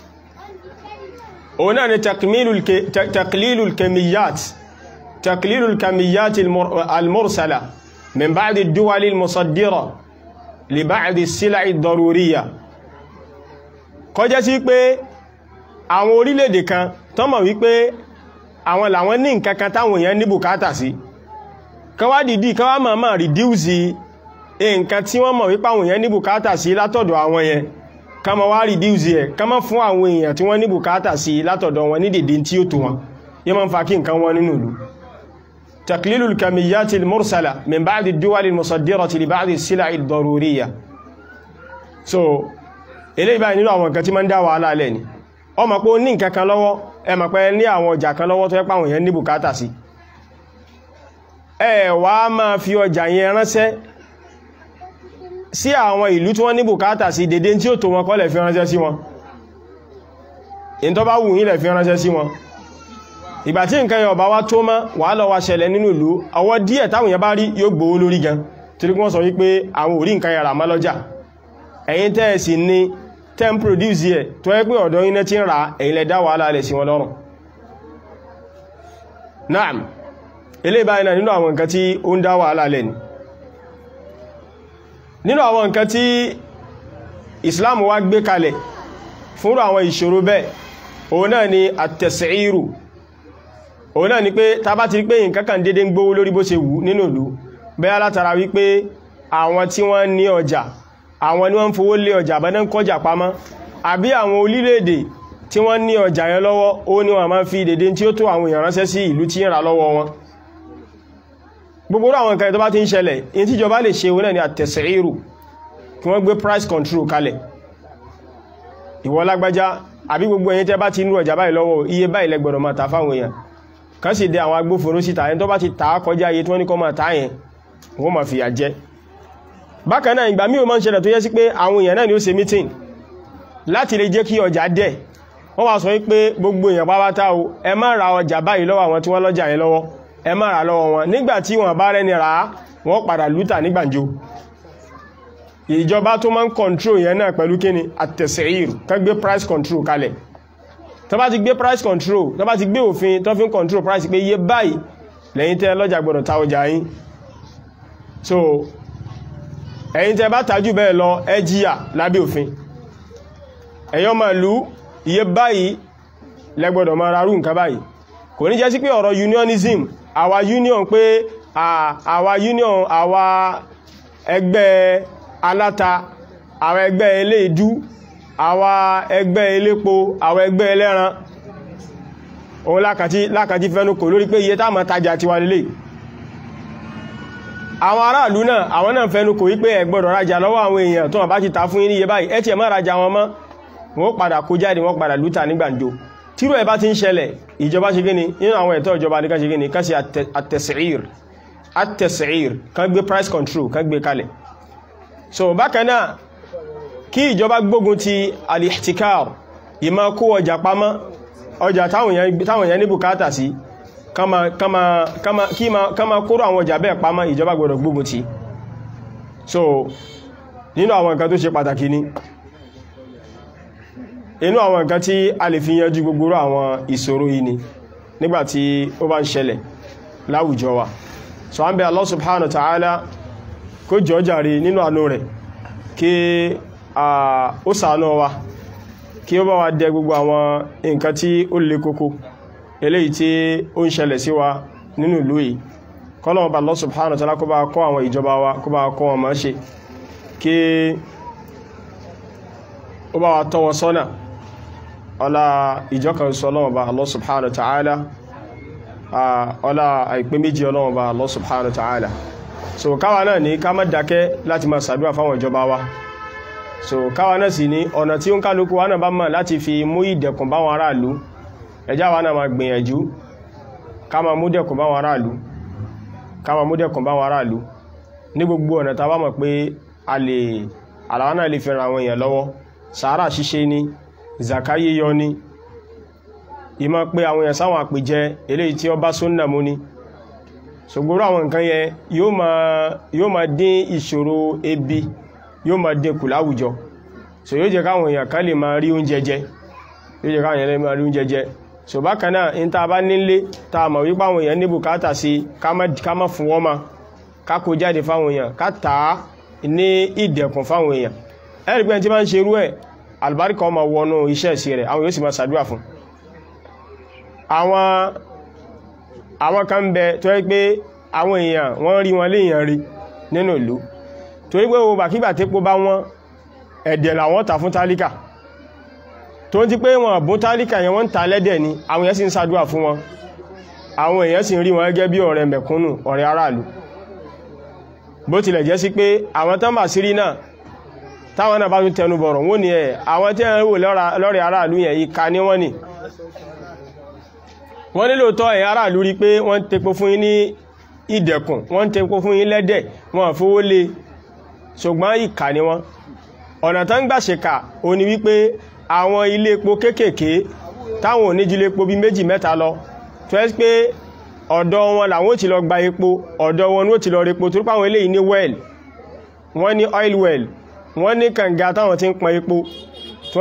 òun náà ni taklilul kamiyat taklilul kamiyat al-mursala min ba'di ad-duwal al-musaddira li ba'di as-sila'i ad-daruriyya kó jẹ́ sí pé àwọn orílẹ̀-èdè kan tó mọ̀ wípé àwọn làwọn ní nǹkan kan táwọn èèyàn ní bùkátà sí kan wá dìdí kan wá máa máa reduce nǹkan tí wọ́n mọ̀ wípé àwọn èèyàn ní bùkátà sí látọ̀dọ̀ àwọn yẹn ká ma wá reduce ẹ̀ ká ma fún àwọn èèyàn tí wọ́n ní bùkátà sí látọ̀dọ̀ wọn ní dèdè tí ó tó wọn yẹ ma ń fa kí nǹkan wọn nínú ìlú taklilul kamiyyati al-mursala min ba'di ad-duwal al-musaddirati li ba'di as-sila'i ad-daruriyya so eléyìí báyìí nínú àwọn nǹkan tí ma ń dá wàhálà lẹ̀ ni ọ ma pé ó ní nǹkan kan lọ́wọ́ ẹ ma pé ní àwọn ọjà kan lọ́wọ́ tó yẹ páwọn èèyàn ní bùkátà sí ẹ wá máa fi ọjà yẹn ránṣẹ́ sí àwọn ìlú tí wọ́n ní bùkátà sí dédé tí ó tó wọn kọ́ lẹ̀ fi ránṣẹ́ sí wọn in tó bá wù yín lẹ̀ fi ránṣẹ́ sí wọn ìgbà tí nǹkan yẹn ọba wá tó mọ́ wà lọ wá ṣẹlẹ̀ nínú ìlú ọwọ́ díẹ̀ táwọn yẹn bá rí yóò gbówó lórí gan torí wọ́n sọ wípé àwọn ò rí nǹkan yẹn rà mọ́ lọ́jà ẹ̀yin tẹ́ ẹ̀ sì ní ten produce yẹ tó yẹ pé ọ̀dọ̀ yín ti ń ra ẹ̀yin lẹ dá wàhálà lẹ̀ sí wọn lọ́rùn naam eléyìí báyìí náà nínú àwọn nǹkan tí ó ń dá wàhálà lẹ̀ ni nínú àwọn nǹkan tí Islam wá gbé kalẹ̀ fúnrú àwọn ìṣòro bẹ́ẹ̀ òun náà ni àtẹ̀sẹ̀írù òun náà ni pé tá bá ti rí pé nǹkan kan dédé ń gbówó lórí bó ṣe wù nínú ìlú bẹ́ẹ̀ látara wípé àwọn tí wọ́n ní ọjà àwọn ni wọ́n ń fowó lé ọjà bá náà ń kọjà pamọ́ àbí àwọn orílẹ̀-èdè tí wọ́n ní ọjà yẹn lọ́wọ́ ó ní wọ́n máa ń fi dédé tí ó tó àwọn èèyàn ránṣẹ́ sí ìlú tí ń ra lọ́wọ́ wọn gbogbo àwọn nǹkan tó bá ti ń ṣẹlẹ̀ in tí ìjọba lè ṣe wọ́n ní àtẹ̀sẹ̀írù kí wọ́n gbé price control kalẹ̀ ìwọ lágbájá àbí gbogbo ẹ̀yin tẹ́ bá ti ń rú ọjà báyìí lọ́wọ́ iye báyìí lẹ gbọ́dọ̀ máa ta fáwọn èèyàn kan sì dé àwọn agbófinró síta ẹni tó bá ti tàá kọjá iye tí wọ́n ní kọ́ máa tàá yẹn wọ́n máa fìyà jẹ bákan náà ìgbà míì ó máa ń ṣẹlẹ̀ tó yẹ sí pé àwọn èèyàn náà ni ó ṣe meeting láti lè jẹ́ kí ọjà dẹ̀ wọ́n wá sọ wípé gbogbo èèyàn pátá o ẹ má ra ọjà báyìí lọ́wọ́ àwọn tí wọ́n lọ́jà yẹn lọ́wọ́ ẹ má ra lọ́wọ́ wọn nígbà tí wọ́n bá rẹ́ni rà á wọ́n padà lútà ní gbàǹjo ìjọba tó máa ń control yẹn náà pẹ̀lú kíni àtẹ̀sẹ̀ìr kan gbé price control kalẹ̀ tó bá ti gbé price control tó bá ti gbé òfin tó fi ń control price pé iye báyìí lẹ́yìn tẹ́ lọ́jà gbọ́dọ̀ ta ọjà yín so ẹ̀yin tẹ́ bá tajú bẹ́ẹ̀ lọ ẹ jìyà lábẹ́ òfin ẹ̀yọ́ máa lú iye báyìí lẹ́gbọ́dọ̀ máa rarú nǹkan báyìí kò ní jẹ́ sí pé ọ̀rọ̀ unionism àwa union pé àwa union àwa ẹgbẹ́ aláta àwa ẹgbẹ́ eléèdú àwa ẹgbẹ́ elépo àwa ẹgbẹ́ ẹlẹ́ran òun lákàtí fẹ́nu kò lórí pé iye tá máa tajà tiwa lélẹ̀ àwọn aráàlú náà àwọn náà fẹ́nu kò wípé ẹ gbọ́dọ̀ rajà lọ́wọ́ àwọn èèyàn tó wọ́n bá ti ta fún yín ní iye báyìí ẹ tiẹ̀ má rajà wọn mọ́ wọ́n padà kó jáde wọ́n padà lúta ní gbàǹjo tíró ẹ̀ bá ti ń ṣẹlẹ̀ ìjọba ṣe gíní nínú àwọn ẹ̀tọ́ ìjọba ní ká ṣe gíní ká ṣe àtẹ̀sìír àtẹ̀sìír kan gbé price control kan gbé kalẹ̀ so bákan náà kí ìjọba gbógun ti alihtikar ìmá kó ọjà pamọ́ ọjà táwọn èèyàn ní bùkátà sí kama kóró àwọn ọjà bẹ́ẹ̀ pamọ́ ìjọba gbọ́dọ̀ gbógun ti so nínú àwọn nǹkan tó ṣe pàtàkì ni inú àwọn nǹkan tí a lè fi yanjú gbogbo àwọn ìṣòro yìí ni nígbàtí ó bá ń ṣẹlẹ̀ láwùjọ wa so an bẹ Allah subhanahu wa ta'ala kó jọ jàre nínú àánú rẹ̀ kí ó ṣàánú wa kí ó bá wa dẹ gbogbo àwọn nǹkan tí ó le kókó eléyìí tí ó ń ṣẹlẹ̀ sí wa nínú ìlú yìí kọ́lọ̀wọ́ bá Allah subhanahu wa ta'ala kó bá kọ́ àwọn ìjọba wa kó bá kọ́ wọn máa ṣe kí ó bá wa tọ́ wọn sọ́nà ọlá ìjọkan sọ ọlọ́wọ́ bá Allah subhanahu wa ta'ala ọlá àìpé méjì ọlọ́wọ́ bá Allah subhanahu wa ta'ala so káwa náà ní ká má dákẹ́ láti máa ṣàdúrà fáwọn ìjọba wa so káwa náà sì ní ọ̀nà tí ó ń kálukú wa náà bá mọ̀ láti fi mú ìdẹ̀kùn báwọn aráàlú ẹjá wa náà máa gbìyànjú ká máa mú dẹ̀kùn báwọn aráàlú ká máa mú dẹ̀kùn báwọn aráàlú ní gbogbo ọ̀nà tá a bá mọ̀ pé a lè àlàwọ́ náà lè fi ran àwọn èèyàn lọ́wọ́ sàárà ṣíṣe ni zaka yíyọ ni ìmọ̀ pé àwọn èèyàn sáwọn àpèjẹ eléyìí tí ó bá súnnà mú ni ṣògbóró àwọn nǹkan yẹn yóò máa dín ìṣòro ebi yóò máa dínkù láwùjọ so yóò jẹ́ káwọn èèyàn kan lè máa rí oúnjẹ jẹ yóò jẹ́ káwọn èèyàn lè máa rí oúnjẹ jẹ so bákan náà in ta bá nílé ta mọ̀ wípé àwọn èèyàn ní bùkátà sí ká má fún wọ́n ma ká kó jáde fáwọn èèyàn ká tà á ní ìdẹ̀kùn fáwọn èèyàn ẹ̀rí pé tí máa ń ṣe irú ẹ̀ àlùbáríkà ọmọ wọnú iṣẹ́ ìsí rẹ̀ àwọn yóò sì máa ṣàdúrà fún àwọn àwọn kan bẹ tó yẹ pé àwọn èèyàn wọ́n rí wọn léèyàn rí nínú ìlú torí pé wo bàkígbà tépo bá wọ́n ẹ̀dẹ̀ làwọn tà fún tálíkà tó ń ti pé wọn bún tálíkà yẹn wọ́n ń ta lẹ́dẹ̀ ni àwọn èèyàn sì ń ṣàdúrà fún wọn àwọn èèyàn sì ń rí wọn gẹ́gẹ́ bí ọ̀rẹ́ mẹ̀kúnnù ọ̀rẹ́ aráàlú bó tilẹ̀ jẹ́ sí pé àwọn tán bà sírí náà táwọn náà bá tún tẹnu bọ̀rọ̀ wọ́n ní ẹ̀ àwọn tí ẹ̀rọ lọ́rẹ̀ aráàlú yẹn ìka ní wọ́n ni wọ́n nílò tọ́ ẹ̀ aráàlú rí pé wọ́n tepo fún yín ní ìdẹ̀kùn wọ́n tepo fún yín lẹ́dẹ̀ wọ́n fowó lé ṣùgbọ́n ìka ni wọ́n ọ̀nà tán gbà ṣèkà ó ní wípé àwọn ilé epo kéékèèké táwọn oníjílé epo bí méjì mẹ́ta lọ tó ẹ́ pé ọ̀dọ̀ wọn làwọn ò ti lọ gba epo ọ̀dọ̀ wọn ni ó ti lọ repo tó pàwọn eléyìí ní well wọ́n ní oil well wọ́n ní kànga táwọn ti ń pọn epo tó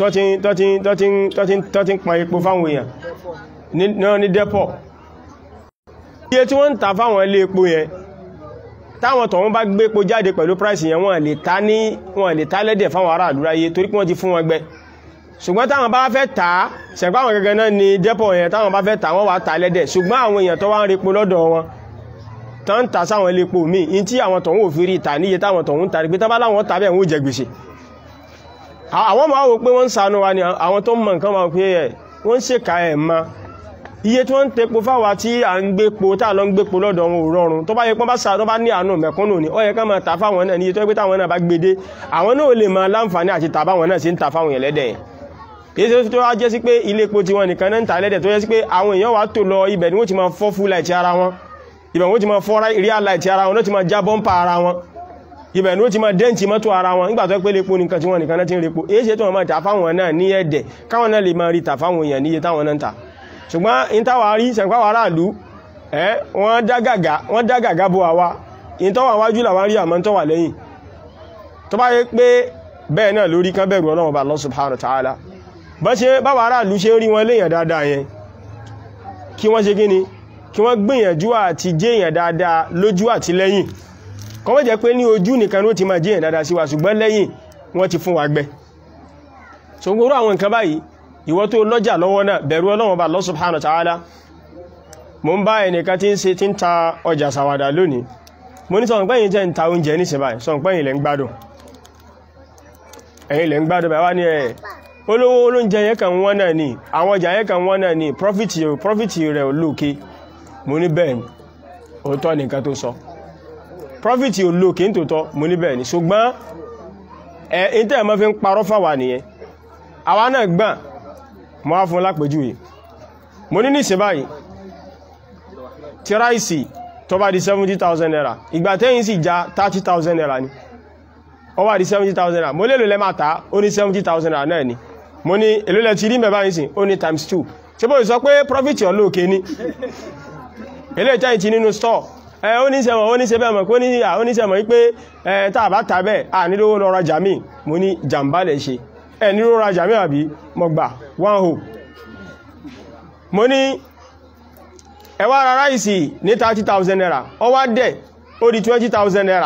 ti ń pọn epo fáwọn èèyàn náà ní dẹ́pọ̀ iye tí wọ́n ń ta fáwọn ilé epo yẹn táwọn tọ̀wọ́n bá gbé epo jáde pẹ̀lú price yẹn wọ́n lè ta ní wọ́n lè ta lẹ́dẹ̀ fáwọn ará àdúráyé torí pé wọ́n ti fún wọn gbẹ ṣùgbọ́n táwọn bá fẹ́ tà á ṣẹ̀pá àwọn gẹ́gẹ́ náà ni dẹ́pọ̀ yẹn táwọn bá fẹ́ tà wọ́n wá ta lẹ́dẹ̀ ṣùgbọ́n àwọn èèyàn tó wá ń repo lọ́dọ̀ wọn tó ń ta sáwọn ilé epo míì in tí àwọn tọ̀hún òfin rí ìta níye táwọn tọ̀hún ta pé tábá láwọn tàbí ẹ̀wọ̀n jẹ gbèsè àwọn máa wò pé wọ́n ń ṣàánú wa ni àwọn tó mọ̀ nǹkan máa pé ẹ̀ wọ́n ń ṣèkà ẹ̀ ma iye tí wọ́n ń tepo fáwa tí à ń gbé po tá à lọ ń gbé po lọ́dọ̀ wọn ò rọrùn tó bá yẹ pọ́n bá sàánú bá ní àánú mẹ̀kúnnù ni ó yẹ ká máa ta fáwọn náà níye tó yẹ pé táwọn náà bá gbé dé àwọn náà lè máa láǹfààní àti tà báwọn náà sì ń ta fáwọn yẹn lẹ́dẹ̀ yẹn èyí tó wá jẹ́ sí pé ilé epo tí wọ́n nìkan náà ń ta lẹ́dẹ̀ tó yẹ sí pé àwọn èèyàn wá tò lọ ibẹ̀ ni wọ́n ti máa fọ́ full light ara wọn ibẹ̀ wọ́n ti máa fọ́ real light ara wọn ló ti máa já bọ́m̀pà ara wọn ibẹ̀ ní ó ti máa dẹ́ǹtì mọ́tò ara wọn nígbà tó pé lépo nìkan tí wọ́n nìkan náà ti ń repo èyí ṣe tó wọ́n máa tà fáwọn náà ní ẹ̀dẹ̀ káwọn náà lè máa rí tà fáwọn èèyàn níye táwọn náà ń tà ṣùgbọ́n ìtawà rí sẹ̀ǹpáwà aráàlú ẹ́ wọ́n dá gàgá bó àwa ìtọ́wà wájú làwọn rí àmọ́ tọ́wà lẹ́yìn tó bá yẹ pé bẹ́ẹ̀ náà lórí kan bẹ̀rù Ọlọ́run Allah subhanahu wa ta'ala bá ṣe báwa aráàlú ṣe rí wọn léèyàn dáadáa yẹn kí wọ́n ṣe kíni kí wọ́n gbìyànjú àti jẹ́yàn dáadáa lójú àti lẹ́yìn kọ́ wọ́n jẹ́ pé ní ojú nìkan ló ti máa jẹ́yàn dáadáa sí wa ṣùgbọ́n lẹ́yìn wọ́n ti fún wa gbẹ́ so gbogbo àwọn nǹkan báyìí ìwọ tó lọ́jà lọ́wọ́ náà bẹ̀rù Ọlọ́run bá Allah subhanahu wa ta'ala mo ń bá ẹnìkan tí ń ṣe tí ń ta ọjà sàwàdà lónìí mo ní sọ̀rọ̀ pẹ́yìn jẹ́ ń ta oúnjẹ ní ṣẹ̀báyìí sọ̀rọ̀ pẹ́yìn lẹ́ ń gbádùn ẹ̀yin lẹ́ ń gbádùn bá wá ní ẹ̀ olówó olóúnjẹ yẹn kan wọ́n náà ni àwọn ọjà yẹn kan wọ́n náà ni profit rẹ̀ olóòkè mo ní bẹ́ẹ̀ ni òótọ́ nìkan tó sọ profit olóòkè ń tòótọ́ mo ní bẹ́ẹ̀ ni ṣùgbọ́n ẹ̀ ìtẹ́ ẹ̀ mọ́ fi ń parọ́ fáwà nìyẹn àwa náà gbà mo wá fún lápèjúwe mo ní níṣẹ́ báyìí tí ráìsì tó bá di 70,000 naira ìgbà tẹ́yìn sì já 30,000 naira ni ó wá di 70,000 naira mo lélò lẹ́ máa ta ó ní 70,000 naira náà ni mo ní èlò lẹ́ ti rí mẹ́bá yìí sí ó ní times 2 ṣe bó sọ pé profit olóòkè ní ilé ìtẹ́ ìtì nínú store ẹ ó ní sẹ́mọ̀ ó ní sẹ́bẹ̀ mọ̀ pé ó ní sẹ́mọ̀ wípé ẹ tá bá ta bẹ́ẹ̀ à nílò lọ rajà mí mo ní jàmbá lẹ̀ ṣe ẹ nílò rajà mí àbí mo gbà one hope mo ní ẹ wá ra ráìsì ní 30,000 naira ó wá dẹ̀ ó di 20,000 naira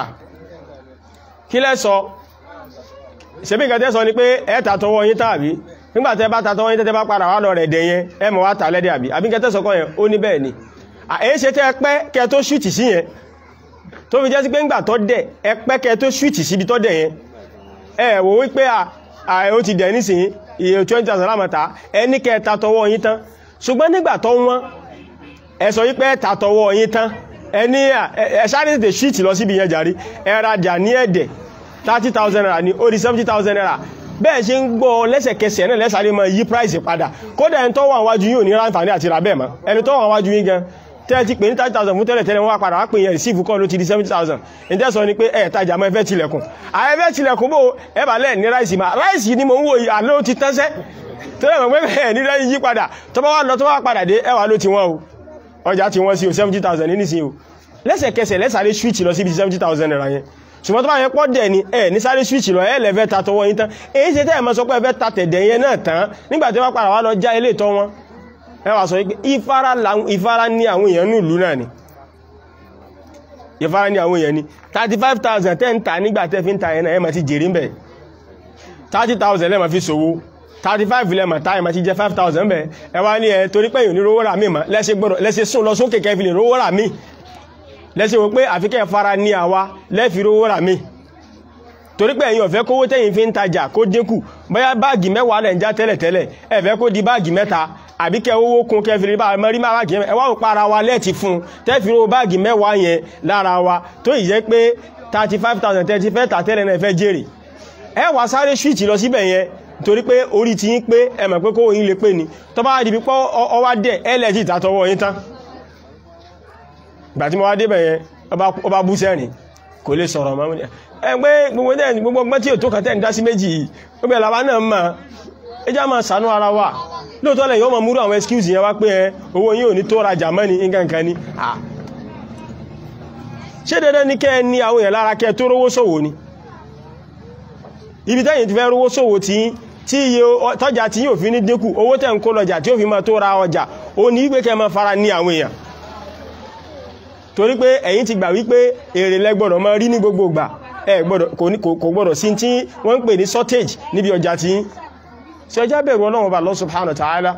kí lẹ́ sọ ṣebí nǹkan tẹ́ sọ ni pé ẹ ta tọwọ́ yín tàbí nígbàtẹ́ bá ta tọwọ́ yín tẹ́tẹ́ bá padà wá lọ rẹ̀ dẹ̀ yẹn ẹ mọ̀ wá tà lẹ́dẹ̀ àbí àbí nǹkan tẹ́ sọ kọ́ yẹn ó ní bẹ́ẹ̀ ni èyí ṣe tẹ́ ẹ pẹ́ kẹ tó ṣúìtì sí yẹn tó fi jẹ́ sí pé ńgbà tó dẹ̀ ẹ pẹ́ kẹ tó ṣúìtì síbi tó dẹ̀ yẹn ẹ wò wípé ó ti dẹ̀ nísìnyí iye 20,000 lámọ̀ta ẹ ní kẹ ta tọwọ́ yín tán ṣùgbọ́n nígbà tó wọ́n ẹ sọ wípé ta tọwọ́ yín tán ẹ ní ẹ sáré tètè ṣúìtì lọ síbi yẹn jàrí ẹ rajà ní ẹ̀dẹ̀ 30,000 naira ní ó di 70,000 naira bẹ́ẹ̀ ṣe ń gbọ́ lẹ́sẹ̀kẹsẹ̀ náà lẹ́sàrí mọ́ yí price padà kódà ẹni tó wà wájú yóò ní ráǹfààní àti rà bẹ́ẹ̀ mọ́ ẹni tó wà wájú yín gan tẹ́ ti pè ní 30,000 fún tẹ́lẹ̀ tẹ́lẹ̀ wọ́n wá padà wá pè yẹn receive kọ́ ló ti di 70,000 ní tẹ́sọ ni pé ẹ̀ tajà mọ́ ẹfẹ́ tilẹ̀kùn àẹfẹ́ tilẹ̀kùn bò ẹ bà lẹ́ ní ráìsì ma ráìsì ni mo ń wò yìí àlọ́ ti tánṣẹ́ tó lẹ́mọ̀ pé bẹ́ẹ̀ ní ráìsì yí padà tó bá wá lọ tó bá padà dé ẹwà ló ti wọ́n o ọjà ti wọ́n sí o 70,000 ní nísìn o lẹ́sẹ̀kẹsẹ̀ lẹ́sàrí switch lọ síbi 70,000 naira yẹn ṣùgbọ́n tó bá yẹ pọ́ dẹ̀ ni ẹ̀ ní sáré switch lọ ẹ̀ lẹ́fẹ́ ta tọwọ́ yín tán èyí ṣe tẹ́ ẹ̀ mọ́ sọ pé ẹ fẹ́ ta tẹ̀dẹ̀ yẹn náà tán nígbà tí wọ́n padà wá lọ já ilé ìtọ́ wọn ẹ wá sọ pé ìfara ní àwọn èèyàn ní ìlú náà ni ìfara ní àwọn èèyàn ní 35,000 tẹ́ ń ta nígbà tẹ́ fi ń ta yẹn náà ẹ máa ti jèrè ń bẹ̀ 30,000 lẹ́mọ̀ fi ṣòwò 35 lẹ́mọ̀ tá ẹ máa ti jẹ 5,000 bẹ̀ ẹ wá ní ẹ torí pé èèyàn ní rówó rà mí mọ́ lẹ́sẹ̀ sún lọ sókè kẹfì lè rówó rà mí lẹ́sẹ̀ wò pé àfikẹ́ fara ní àwa lẹ́fi rówó rà mí torí pé ẹ̀yin ọ̀fẹ́ kówó tẹ́yìn fi ń tajà kó dínkù bóyá báàgì mẹ́wàá lẹ̀ ń já tẹ́lẹ̀tẹ́lẹ̀ ẹ̀fẹ́ kó di báàgì mẹ́ta àbí kẹ owó kún kẹfìrí bá mẹ́rí máa báàgì ẹwà ò para wa lẹ́ẹ̀tì fún tẹ́fì rówó báàgì mẹ́wàá yẹn lára wa tó ì jẹ́ pé 35,000 tẹ́tí fẹ́ tà tẹ́lẹ̀ náà fẹ́ jèrè ẹ wá sáré ṣíìtì lọ síbẹ̀ yẹn torí pé orí ti yín pé ẹ mọ̀ pé kówó yín lè pé ni tó bá di pípọ́ ọwá dẹ̀ ẹlẹ́jì ìtàtọwọ́ yín tán ìgbà tí mo wá débẹ̀ yẹn ọba bú sẹ́rìn kò lè sọ̀rọ̀ mọ́ ẹgbẹ́ gbogbo ẹni gbogbo ọgbẹ́ tí ò tó kàtẹ́ ìdásí méjì yìí gbogbo ẹ̀làwà náà mọ̀ ẹjá máa sànú ara wa lóòtọ́ lẹ̀ yóò mọ̀ múrú àwọn excuse yẹn wá pé ẹ owó yín ò ní tó rajà mọ́ ní nǹkan ní à ṣé dandan ní kẹ́ ní àwọn èèyàn lára kẹ́ tó rówó ṣòwò ni ibi tẹ́yìn ti fẹ́ rówó ṣòwò tí tí iye tọ́jà tí yóò fi ní dínkù owó tẹ́ ń kó lọ́jà tí ó fi máa tó ra ọjà ó ní wípé kẹ́ máa fara ní àwọn èèyàn torí pé ẹ̀yin ti gbà wípé èrè lẹ́gbọ̀dọ̀ máa rí ní gbogbo ìgbà ẹ gbọ́dọ̀ kò gbọ́dọ̀ sí tí wọ́n ń pè ní shortage níbi ọjà tí ṣe ẹjá bẹ̀rù Ọlọ́run bá Allah subhanahu wa ta'ala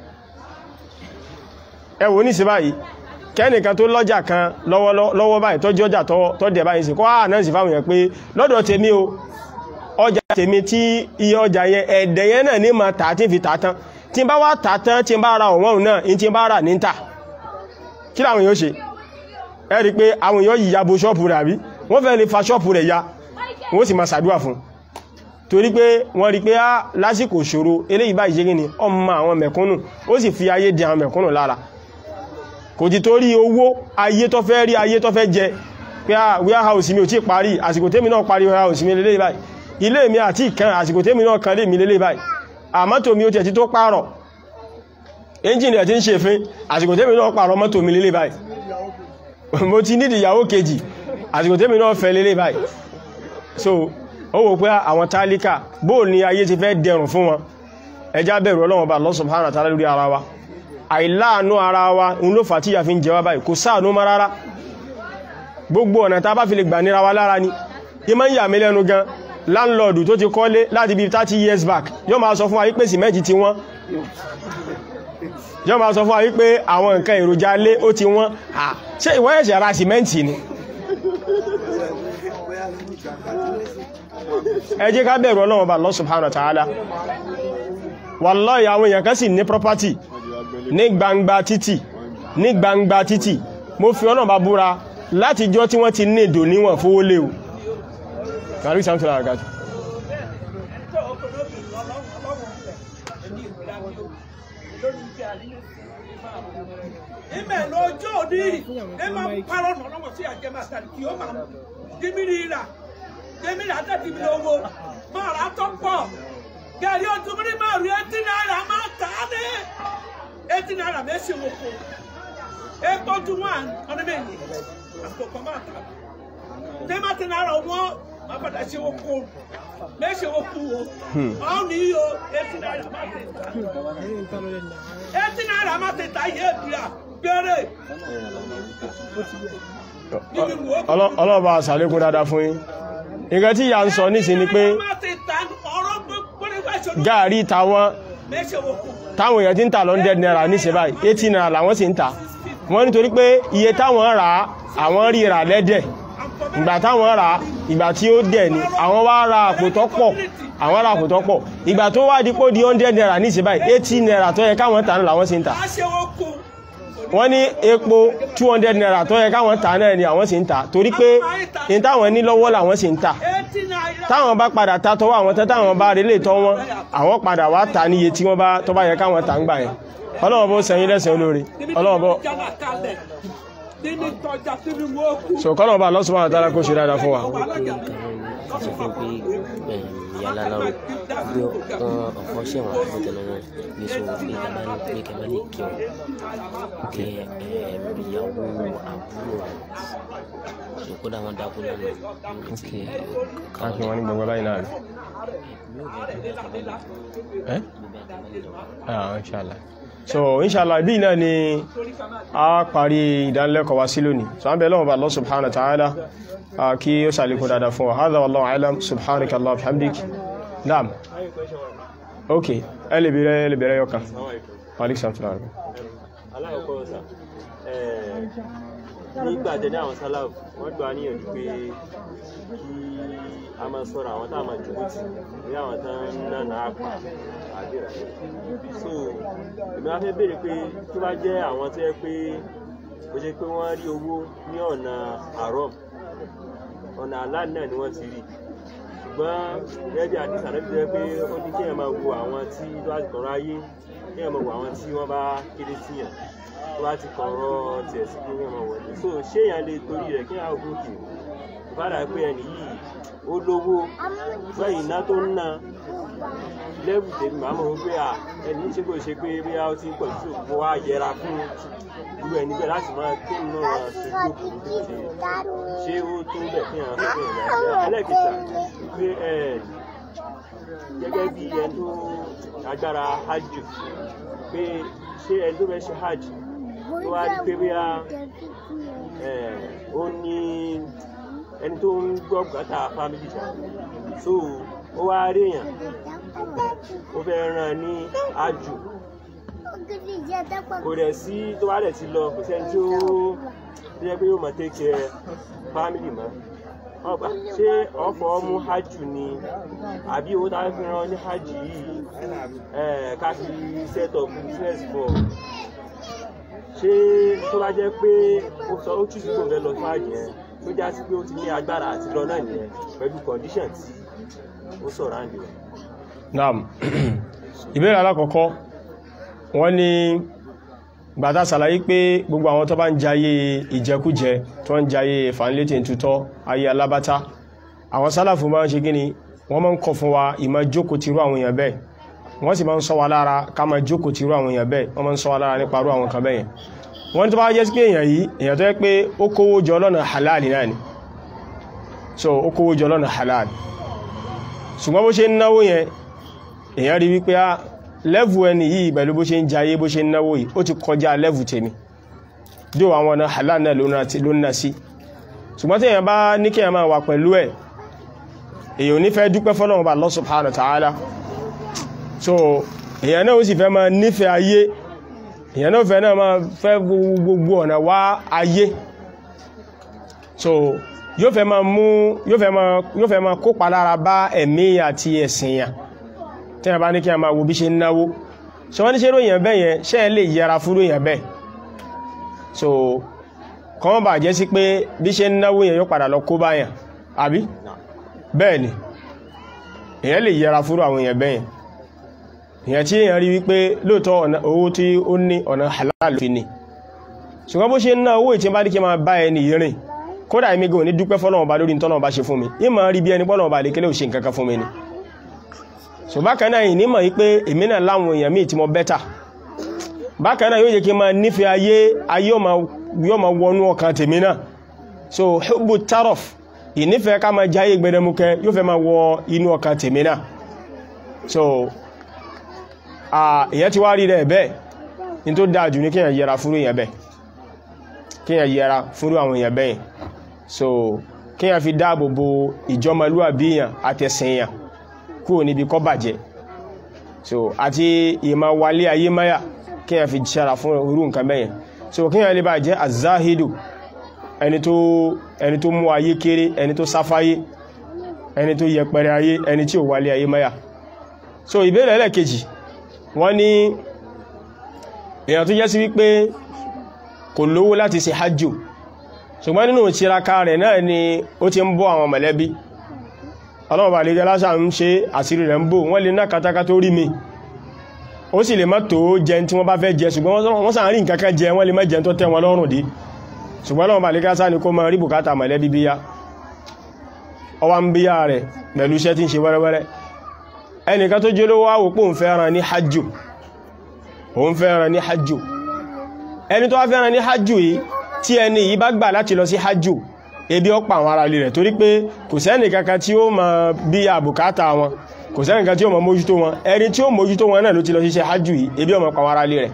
ẹ wò ní sí báyìí kẹ́nìkan tó lọ́jà kan lọ́wọ́ báyìí tọ́jú ọjà tọ́ dẹ̀ báyìí sí kọ́ ànáǹsì fáwọn èèyàn pé lọ́dọ̀ tèmi o ọjà tèmi tí iye ọjà yẹn ẹ̀dẹ̀ yẹn náà ní ma tà tí fi tà tán tí bá wá tà tán tí bá ra ọ̀wọ́n náà in tí bá rà ní tà kí làwọn yóò ṣe ẹ rí pé àwọn èèyàn yìí yabo ṣọ́ọ̀pù rẹ̀ àbí wọ́n fẹ́ lè fa ṣọ́ọ̀pù rẹ̀ ya wọ́n sì máa ṣàdúrà fún torí pé wọ́n rí pé á lásìkò ṣòro eléyìí báyìí ṣe gíní ọmọ àwọn mẹ̀kúnnù ó sì fi ayé di àwọn mẹ̀kúnnù lára kò ti torí owó ayé tó fẹ́ rí ayé tó fẹ́ jẹ pé à warehouse mi ò tí parí àsìkò tèmi náà parí warehouse mi lélẹ́ báyìí ilé mi àti ìkan àsìkò tèmi náà kan lè mi lélẹ́ báyìí àmọ́tò mi ó tẹ̀ tí tó pààrọ̀ engine ẹ̀ tí ń ṣe fín àsìkò tèmi náà pààrọ̀ mọ́tò mi lélẹ́ báyìí mo ti nídìí ìyàwó kejì àsìkò tèmi náà fẹ́ lélẹ́ báyìí so ó wò pé àwọn tálíkà bóò ni ayé ti fẹ́ dẹrùn fún wọn ẹjá bẹ̀rù Ọlọ́run bá Allah subhanahu wa ta'ala lórí ara wa àìláàánú ara wa ń ló fà tí ìyà fi ń jẹ wá báyìí kò sáànú mọ́ rárá gbogbo ọ̀nà tá bá fi lè gbà níra wa lára ni yí máa ń yà mí lẹ́nu gan láńlọ́ọ̀dù tó ti kọ́lé láti bí 30 years back yóò máa sọ fún wa wípé sìmẹ́ntì ti wọ́n yóò máa sọ fún wa wípé àwọn nǹkan èròjà lé ó ti wọ́n ṣé ìwọ ẹ̀ṣẹ̀ ra sìmẹ́ntì ni ẹ jẹ́ ká bẹ̀rù Ọlọ́run bá Allah subhanahu wa ta'ala wallahi àwọn èèyàn kan sì ní property ní gbangba títì ní gbangba títì mo fi Ọlọ́run bá búra láti jọ tí wọ́n ti ní èdò níwọ̀n fówó léwu kàrí sàmtìlá àgájù ìmẹ̀ lọ́jọ́ òní ẹ máa parọ́ nà lọ́wọ́ sí àjẹmọ́ àtàrí kí ó máa dìmírì rà dìmírì àtàdìmírì owó máa rà tó pọ̀ gàrí ọdúnmírí máa rí ẹtí náírà máa tà á ní ẹtí náírà mẹ́sì wò kó epo tún wà ọdún méjì àkókò máa tà tẹ́mátì náírà wọ́n máa padà ṣe wò kó mẹ́sì wò kú o ọ̀hún ní yíyó ẹtí náírà máa tẹ̀ tà ẹtí náírà máa tẹ̀ tà yé bìrà gbére. ọlọ́ọ̀bá àṣàlékún dáadáa fún yín nǹkan tí ìyá ń sọ nísìn ni pé gáàrí tàwọn táwọn èèyàn tí ń tà lọ 100 naira níṣẹ́ báyìí 80 naira làwọn sì ń tà wọ́n nítorí pé iye táwọn rà àwọn rí rà lẹ́dẹ̀ ìgbà táwọn rà ìgbà tí ó dẹ̀ ni àwọn wá ra àpò tó pọ̀ àwọn ra àpò tó pọ̀ ìgbà tó wá dípò di 100 naira níṣẹ́ báyìí 80 naira tó yẹ káwọn tà náà làwọn sì ń tà wọ́n ní epo 200 naira tó yẹ káwọn tà náà ni àwọn sì ń tà torí pé ní táwọn ní lọ́wọ́ làwọn sì ń tà táwọn bá padà ta tọwọ́ àwọn tẹ́ táwọn bá rí lè tọ́ wọn àwọn padà wá ta níye tí wọ́n bá tó bá yẹ káwọn tà ń gbà yẹn ọlọ́wọ́ bó sẹ́yìn lẹ́sẹ̀ olóore ọlọ́wọ́ bó so kọ́nà bá lọ́sùn máa dára kó ṣe dáadáa fún wa sọ fún pé yàrá lọ bí wọn ọkọ ṣẹ̀wọ̀n àbúrò tẹ́lẹ̀ náà bí sọ pé kaba ní pé kaba ní kí wọn kẹ ìyàwó àbúrò rẹ kódà wọn dákú lọ́nà níbi tí káàkiri wọn ní gbogbo báyìí náà rí ẹ́ ah inshallah so inshallah bí náà ni a parí ìdánilẹ́kọ̀ọ́ wa sí lónìí so an bẹ̀ lọ́wọ́ bá Allah subhanahu wa ta'ala kí ó sàlékún dáadáa fún wa hadha wallahu a'lam subhanaka Allah bihamdik naam ok ẹ lè bèèrè ẹ lè bèèrè yọka malik samtula rẹ alákọ̀ọ́kọ́ sà nígbà jẹ́ ní àwọn sálàfù wọ́n gbà níyànjú pé kí a máa sọ̀rọ̀ àwọn táwọn máa jùlọ sí ní àwọn tán náà náà pa àbí rẹ̀ so èmi wá fẹ́ béèrè pé tó bá jẹ́ àwọn tó yẹ pé ó jẹ́ pé wọ́n rí owó ní ọ̀nà àrọ́m ọ̀nà àlá náà ni wọ́n ti rí ṣùgbọ́n gẹ́gẹ́ bí àdìsá náà ti jẹ́ pé ó ní kí ẹ̀ máa wo àwọn tí tó bá ti kọ̀ọ̀rọ̀ ayé kí ẹ̀ máa wo àwọn tí wọ́n bá kéré síyàn tó bá ti kọ̀ọ̀rọ̀ tiẹ̀ sí kí wọ́n máa wọlé so ṣé èèyàn lè torí rẹ̀ kí àwọn gòkè ìbára pé ẹni yìí ó lówó lẹ́yìn iná tó ń ná lẹ́bù tèmi màá mọ̀ wípé à ẹni ṣe kò ṣe pé bí a ti ń pọ̀ sí òkú wa yẹra fún irú ẹni bẹ́ẹ̀ láti máa kí n náà ṣojú òkú tó ṣe ṣé ó tó bẹ̀ kí àwọn fẹ́ bẹ̀rẹ̀ láti ẹlẹ́kìtà pé ẹ gẹ́gẹ́ bí ẹni tó agbára hajj pé ṣé ẹni tó fẹ́ ṣe hajj tó wá rí pé bí a ó ní ẹni tó ń gbọ́ bùkátà fámìlì jà so ó wá rí èèyàn ó fẹ́ ràn ní àjò kò dẹ̀ sí tó bá dẹ̀ ti lọ kò sẹ́ni tí ó tó yẹ pé yóò máa take care fámìlì mọ́ ọgbà ṣé ọ̀fọ̀ mú hajj ni àbí owó táwọn fi ràn ní hajj yìí ká fi set up business for ṣé tó bá jẹ́ pé ó sọ ó túṣu kò fẹ́ lọ fún hajj yẹn tó já sí pé ó ti ní agbára àti lọ náà nìyẹn pẹ̀lú condition tí ó sọ̀rọ̀ àǹdí rẹ̀. naam ìbéèrè alákọ̀ọ́kọ́ wọ́n ní gbàtà sàlàyé pé gbogbo àwọn tó bá ń jayé ìjẹkújẹ tó ń jayé fàánlétì tutọ́ ayé alábátá àwọn sálàfù máa ń ṣe gíní wọ́n máa ń kọ̀ fún wa ìmá jókòó tìrú àwọn èèyàn bẹ́ẹ̀ wọ́n sì máa ń sọ wa lára ká máa jókòó tìrú àwọn èèyàn bẹ́ẹ̀ wọ́n máa ń sọ wa lára nípa rú àwọn kan bẹ́yẹn wọ́n tó bá jẹ́ sí pé èèyàn yìí èèyàn tó yẹ pé ó kówó jọ lọ́nà halal náà ni so ó kówó jọ lọ́nà halal ṣùgbọ́n bó ṣe ń náwó yẹn èèyàn rí wípé á lẹ́vù ẹni yìí pẹ̀lú bó ṣe ń jayé bó ṣe ń náwó yìí ó ti kọjá lẹ́vù tèmi dí àwọn ọ̀nà halal náà ló ń ná sí ṣùgbọ́n tí èèyàn bá ní kí èèyàn máa wà pẹ̀lú ẹ̀ èèyàn ò ní fẹ́ dúpẹ́ fọ́lọ́run bá Allah subhanahu wa ta'ala so èèyàn náà ó sì fẹ́ máa nífẹ̀ẹ́ ayé èèyàn náà fẹ́ náà máa fẹ́ gbogbo ọ̀nà wá ayé so yóò fẹ́ máa mú yóò fẹ́ máa yóò fẹ́ máa kópa lára bá ẹ̀mí àti ẹ̀sìn yàn tí a bá ní kí a máa wo bí ṣe ń náwó so wọ́n ní ṣe ròyìn bẹ́ẹ̀ yẹn ṣe é lè yẹra fún ròyìn bẹ́ẹ̀ so kọ́mọ́ bà jẹ́ sí pé bí ṣe ń náwó yẹn yóò padà lọ kó báyàn àbí bẹ́ẹ̀ ni èyàn lè yẹra fún àwọn èèyàn bẹ́ẹ̀ èyàn tí èyàn rí wípé lóòótọ́ owó tí ó ní ọ̀nà halal fi ni ṣùgbọ́n bó ṣe ń ná owó ìtí bá ní kí máa bá ẹni ìrìn kódà èmi gan ní dúpẹ́ fọ́lọ́run bá lórí tọ́lọ́run bá ṣe fún mi ìmọ̀ rí bí ẹni pọ́lọ́run bá lè kélé ò ṣe nǹkan kan fún mi ni so bákan náà ìní mọ̀ wípé èmi náà láwọn èèyàn míì tí mo bẹ́tà bákan náà yóò jẹ́ kí n máa nífẹ̀ẹ́ ayé ayé yóò máa wọnú ọkàn tèmi náà so hubbu tarof ìnífẹ̀ẹ́ ká máa jáyé gbẹdẹmukẹ yóò fẹ́ máa wọ inú ọkàn tèmi náà so ìyẹn ti wá rí rẹ̀ bẹ́ẹ̀ ní tó dáa jù ní kíyàn yẹra fúrú èèyàn bẹ́ẹ̀ kíyàn yẹra fúrú àwọn èèyàn bẹ́ẹ̀ so kíyàn fi dáàbò bo ìjọmọlúwàbí èèyàn àtẹ̀sìn èèyàn kúrò níbi kó bàjẹ́ so àti ìmọ̀ wálé ayé máyà kíyàn fi ṣẹ́ra fún irú nǹkan bẹ́yẹn so kíyàn lè bá jẹ́ azáhídù ẹni tó ẹni tó mú ayé kéré ẹni tó sáfáyé ẹni tó yẹpẹrẹ ayé ẹni tí ò wálé ayé máyà so ìbéèrè ẹlẹ́kejì wọ́n ní èyàn tó jẹ́ sí wípé kò lówó láti ṣe hajjù ṣùgbọ́n nínú ìtiraka rẹ̀ náà ni ó ti ń bọ́ àwọn mọ̀lẹ́bí ọlọ́run bá lè jẹ́ lásà ń ṣe àṣírí rẹ̀ ń bò wọ́n lè ná katakata tó rí mi ó sì lè má tó jẹ tí wọ́n bá fẹ́ jẹ ṣùgbọ́n wọ́n sàn rí nǹkan kan jẹ wọ́n lè má jẹ tó tẹ́ wọn lọ́rùn dé ṣùgbọ́n lọ́wọ́ bá lè gásá ní kó máa rí bùkátà mọ̀lẹ́bí bíyá ọwá ń bíyá rẹ̀ pẹ̀lú iṣẹ́ tí ń ṣe wẹ́rẹ́wẹ́rẹ́ ẹnìkan tó jẹ́ lówó wáwò pò ń fẹ́ràn ní hajjù òun fẹ́ràn ní hajjù ẹni tó wá fẹ́ràn ní hajjù yìí tí ẹni yìí bá gbà láti lọ sí hajjù ebi ó pa àwọn ará ilé rẹ̀ torí pé kò sẹ́nì kankan tí ó máa bíyá bùkátà wọn kò sẹ́nì kankan tí ó máa mójútó wọn ẹni tí ó mójútó wọn náà ló ti lọ sí hajjù yìí ebi ó máa pa àwọn ará ilé rẹ̀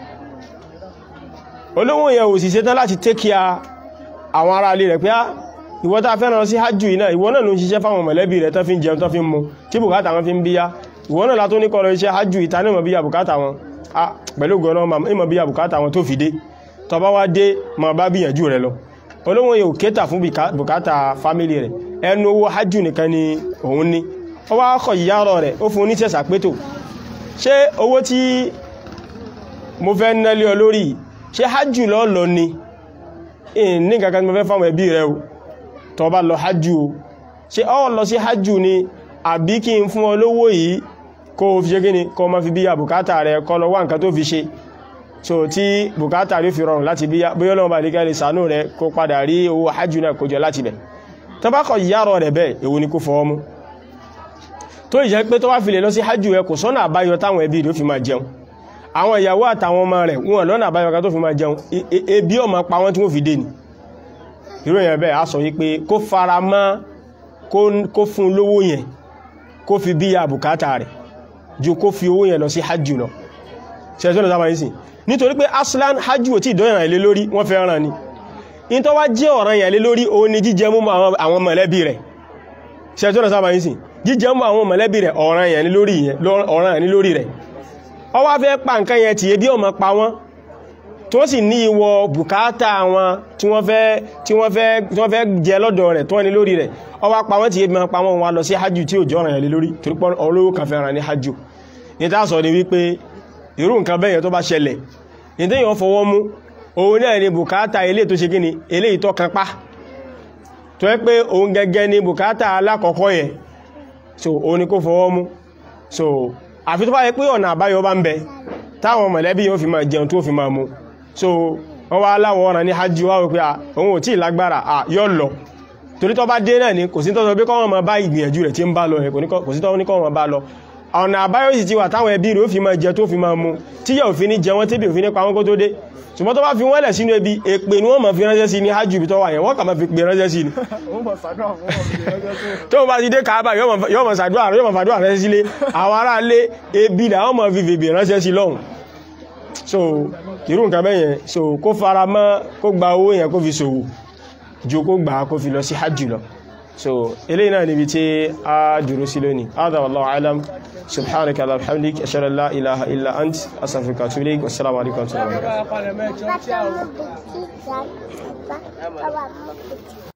olówó yẹn ò sì ṣetán láti tẹ́kíà àwọn ará ilé rẹ̀ pé á ìwọ tá fẹ́ lọ sí hajjú iná ìwọ náà ló ń ṣiṣẹ́ fáwọn mọ̀lẹ́bí rẹ̀ tán fi ń jẹun tán fi ń mu tí bùkátà wọn fi ń bíyá ìwọ náà látó ní kọ́lọ iṣẹ́ hajjú ìta ní ìmọ̀ bíyà bùkátà wọn a pẹ̀lú gọ́nà ìmọ̀ bíyà bùkátà wọn tó fi dé tó bá wá dé ma bá bíyànjú rẹ̀ lọ olówó yẹn ò kéta fún bùkátà fámílì rẹ̀ ẹnu owó hajjú nìkan ni òun ní ó wá kọ̀ ìyárọ̀ rẹ̀ ó fún oníṣẹ́sà pétò ṣé owó tí mo fẹ́ nẹ́lé ọ lórí ṣe hajjú lọ lọ ni ní kankan tí mo fẹ́ fáwọn ẹbí rẹ o tó bá lọ hajjú o ṣe ọ lọ sí hajjú ni àbí kí n fún ọ lówó yìí kó o fi ṣe gíní kó o ma fi bíyà bùkátà rẹ kó lọ wá nǹkan tó fi ṣe so tí bùkátà rí fi rọrùn láti bíyà bóyá lọ́wọ́ bá lè kẹ́lẹ̀ sànú rẹ kó padà rí owó hajjú náà kó jọ láti bẹ̀ tó bá kọ ìyárọ̀ rẹ̀ bẹ́ẹ̀ èwo ni kó fọwọ́ mú tó ìjẹ́ pé tó bá fi lè lọ sí hajjú rẹ kò sọ́nà àbáyọ táwọn ẹbí rẹ̀ ó fi máa jẹun àwọn ìyàwó àtàwọn ọmọ rẹ̀ wọn lọ́nà àbáyọ̀ká tó fi máa jẹun ebi ọmọ pa wọ́n tí wọ́n fi dé ní irú èyàn bẹ́ẹ̀ a sọ wípé kó fara mọ́ kó fún lówó yẹn kó fi bí àbùkátà rẹ̀ ju kó fi owó yẹn lọ sí hajjù lọ ṣẹ́sọ́nà sábà yìí sí nítorí pé aslan hajjù ò tí ìdọ́yàn ilé lórí wọ́n fẹ́ ràn ní in tó wá jẹ́ ọ̀ràn yẹn lé lórí òun ni jíjẹ mú àwọn mọ̀lẹ́bí rẹ̀ ṣẹ́sọ́nà sábà yìí sí jíjẹ mú àwọn mọ̀lẹ́bí rẹ̀ ọ̀ràn yẹn lórí rẹ̀ ọ wá fẹ́ pa nǹkan yẹn tí ebi ọmọ pa wọ́n tó sì ní ìwọ bùkátà wọn tí wọ́n fẹ́ tí wọ́n fẹ́ tí wọ́n fẹ́ jẹ lọ́dọ̀ rẹ̀ tó ní lórí rẹ̀ ọ wá pa wọ́n tí ebi pa wọ́n wá lọ sí hajj tí ò jọ ọ̀ràn yẹn lórí torí pọ́ olówó kan fẹ́ ràn ní hajj ní tá sọ ni wípé irú nǹkan bẹ́yẹn tó bá ṣẹlẹ̀ ní tí yàn fọwọ́ mú òun náà ni bùkátà ilé tó ṣe kíni eléyìí tó kan pa tó yẹ pé òun gẹ́gẹ́ ni bùkátà alákọ̀ọ́kọ́ yẹn so òun ni kó fọwọ́ mú so àfi tó bá yẹ pé ọ̀nà àbáyọ bá ń bẹ táwọn mọ̀lẹ́bí yóò fi máa jẹun tó fi máa mú so wọ́n wá láwọn ọ̀ràn ní hajj wá wípé òun ò tí ì lágbára à yọ́ lọ torí tó bá dé náà ni kò sí tọ́sọ pé kọ́wọ́n ma bá ìgbìyànjú rẹ̀ tí ń bá lọ ẹ̀ kò sí tọ́wọ́n ní kọ́wọ́n bá lọ ọ̀nà àbáyọ sì ti wà táwọn ẹbí rẹ̀ ó fi máa jẹ tó fi máa mu tí yẹ òfin ní jẹ wọ́n tébì òfin ní pa wọ́n kó tó dé ṣùgbọ́n tó bá fi wọ́n lẹ̀ sínú ebi èpè ni wọ́n máa fi ránṣẹ́ sí ní hajj ibi tó wà yẹn wọ́n kà máa fi pè ránṣẹ́ sí ni tó bá ti dé Káàbà yóò máa ṣàdúrà yóò máa fàdúrà ránṣẹ́ sílé àwọn ará lé ebi làwọn máa fi fèbè ránṣẹ́ sí lọ́hùn so irú nǹkan bẹ́yẹn so kó fara mọ́ kó gba owó yẹn kó fi ṣòwò ju kó gbà kó fi lọ sí hajj lọ so eléyìí náà níbi tí a dúró sí lónìí hada wallahu alam subhanaka allahumma wa bihamdik ashhadu an la ilaha illa ant astaghfiruka wa atubu ilayk wassalamu alaikum wa rahmatullahi wa barakatuh Bàbá mo kò tí ì gbà. Bàbá mo kò tí ì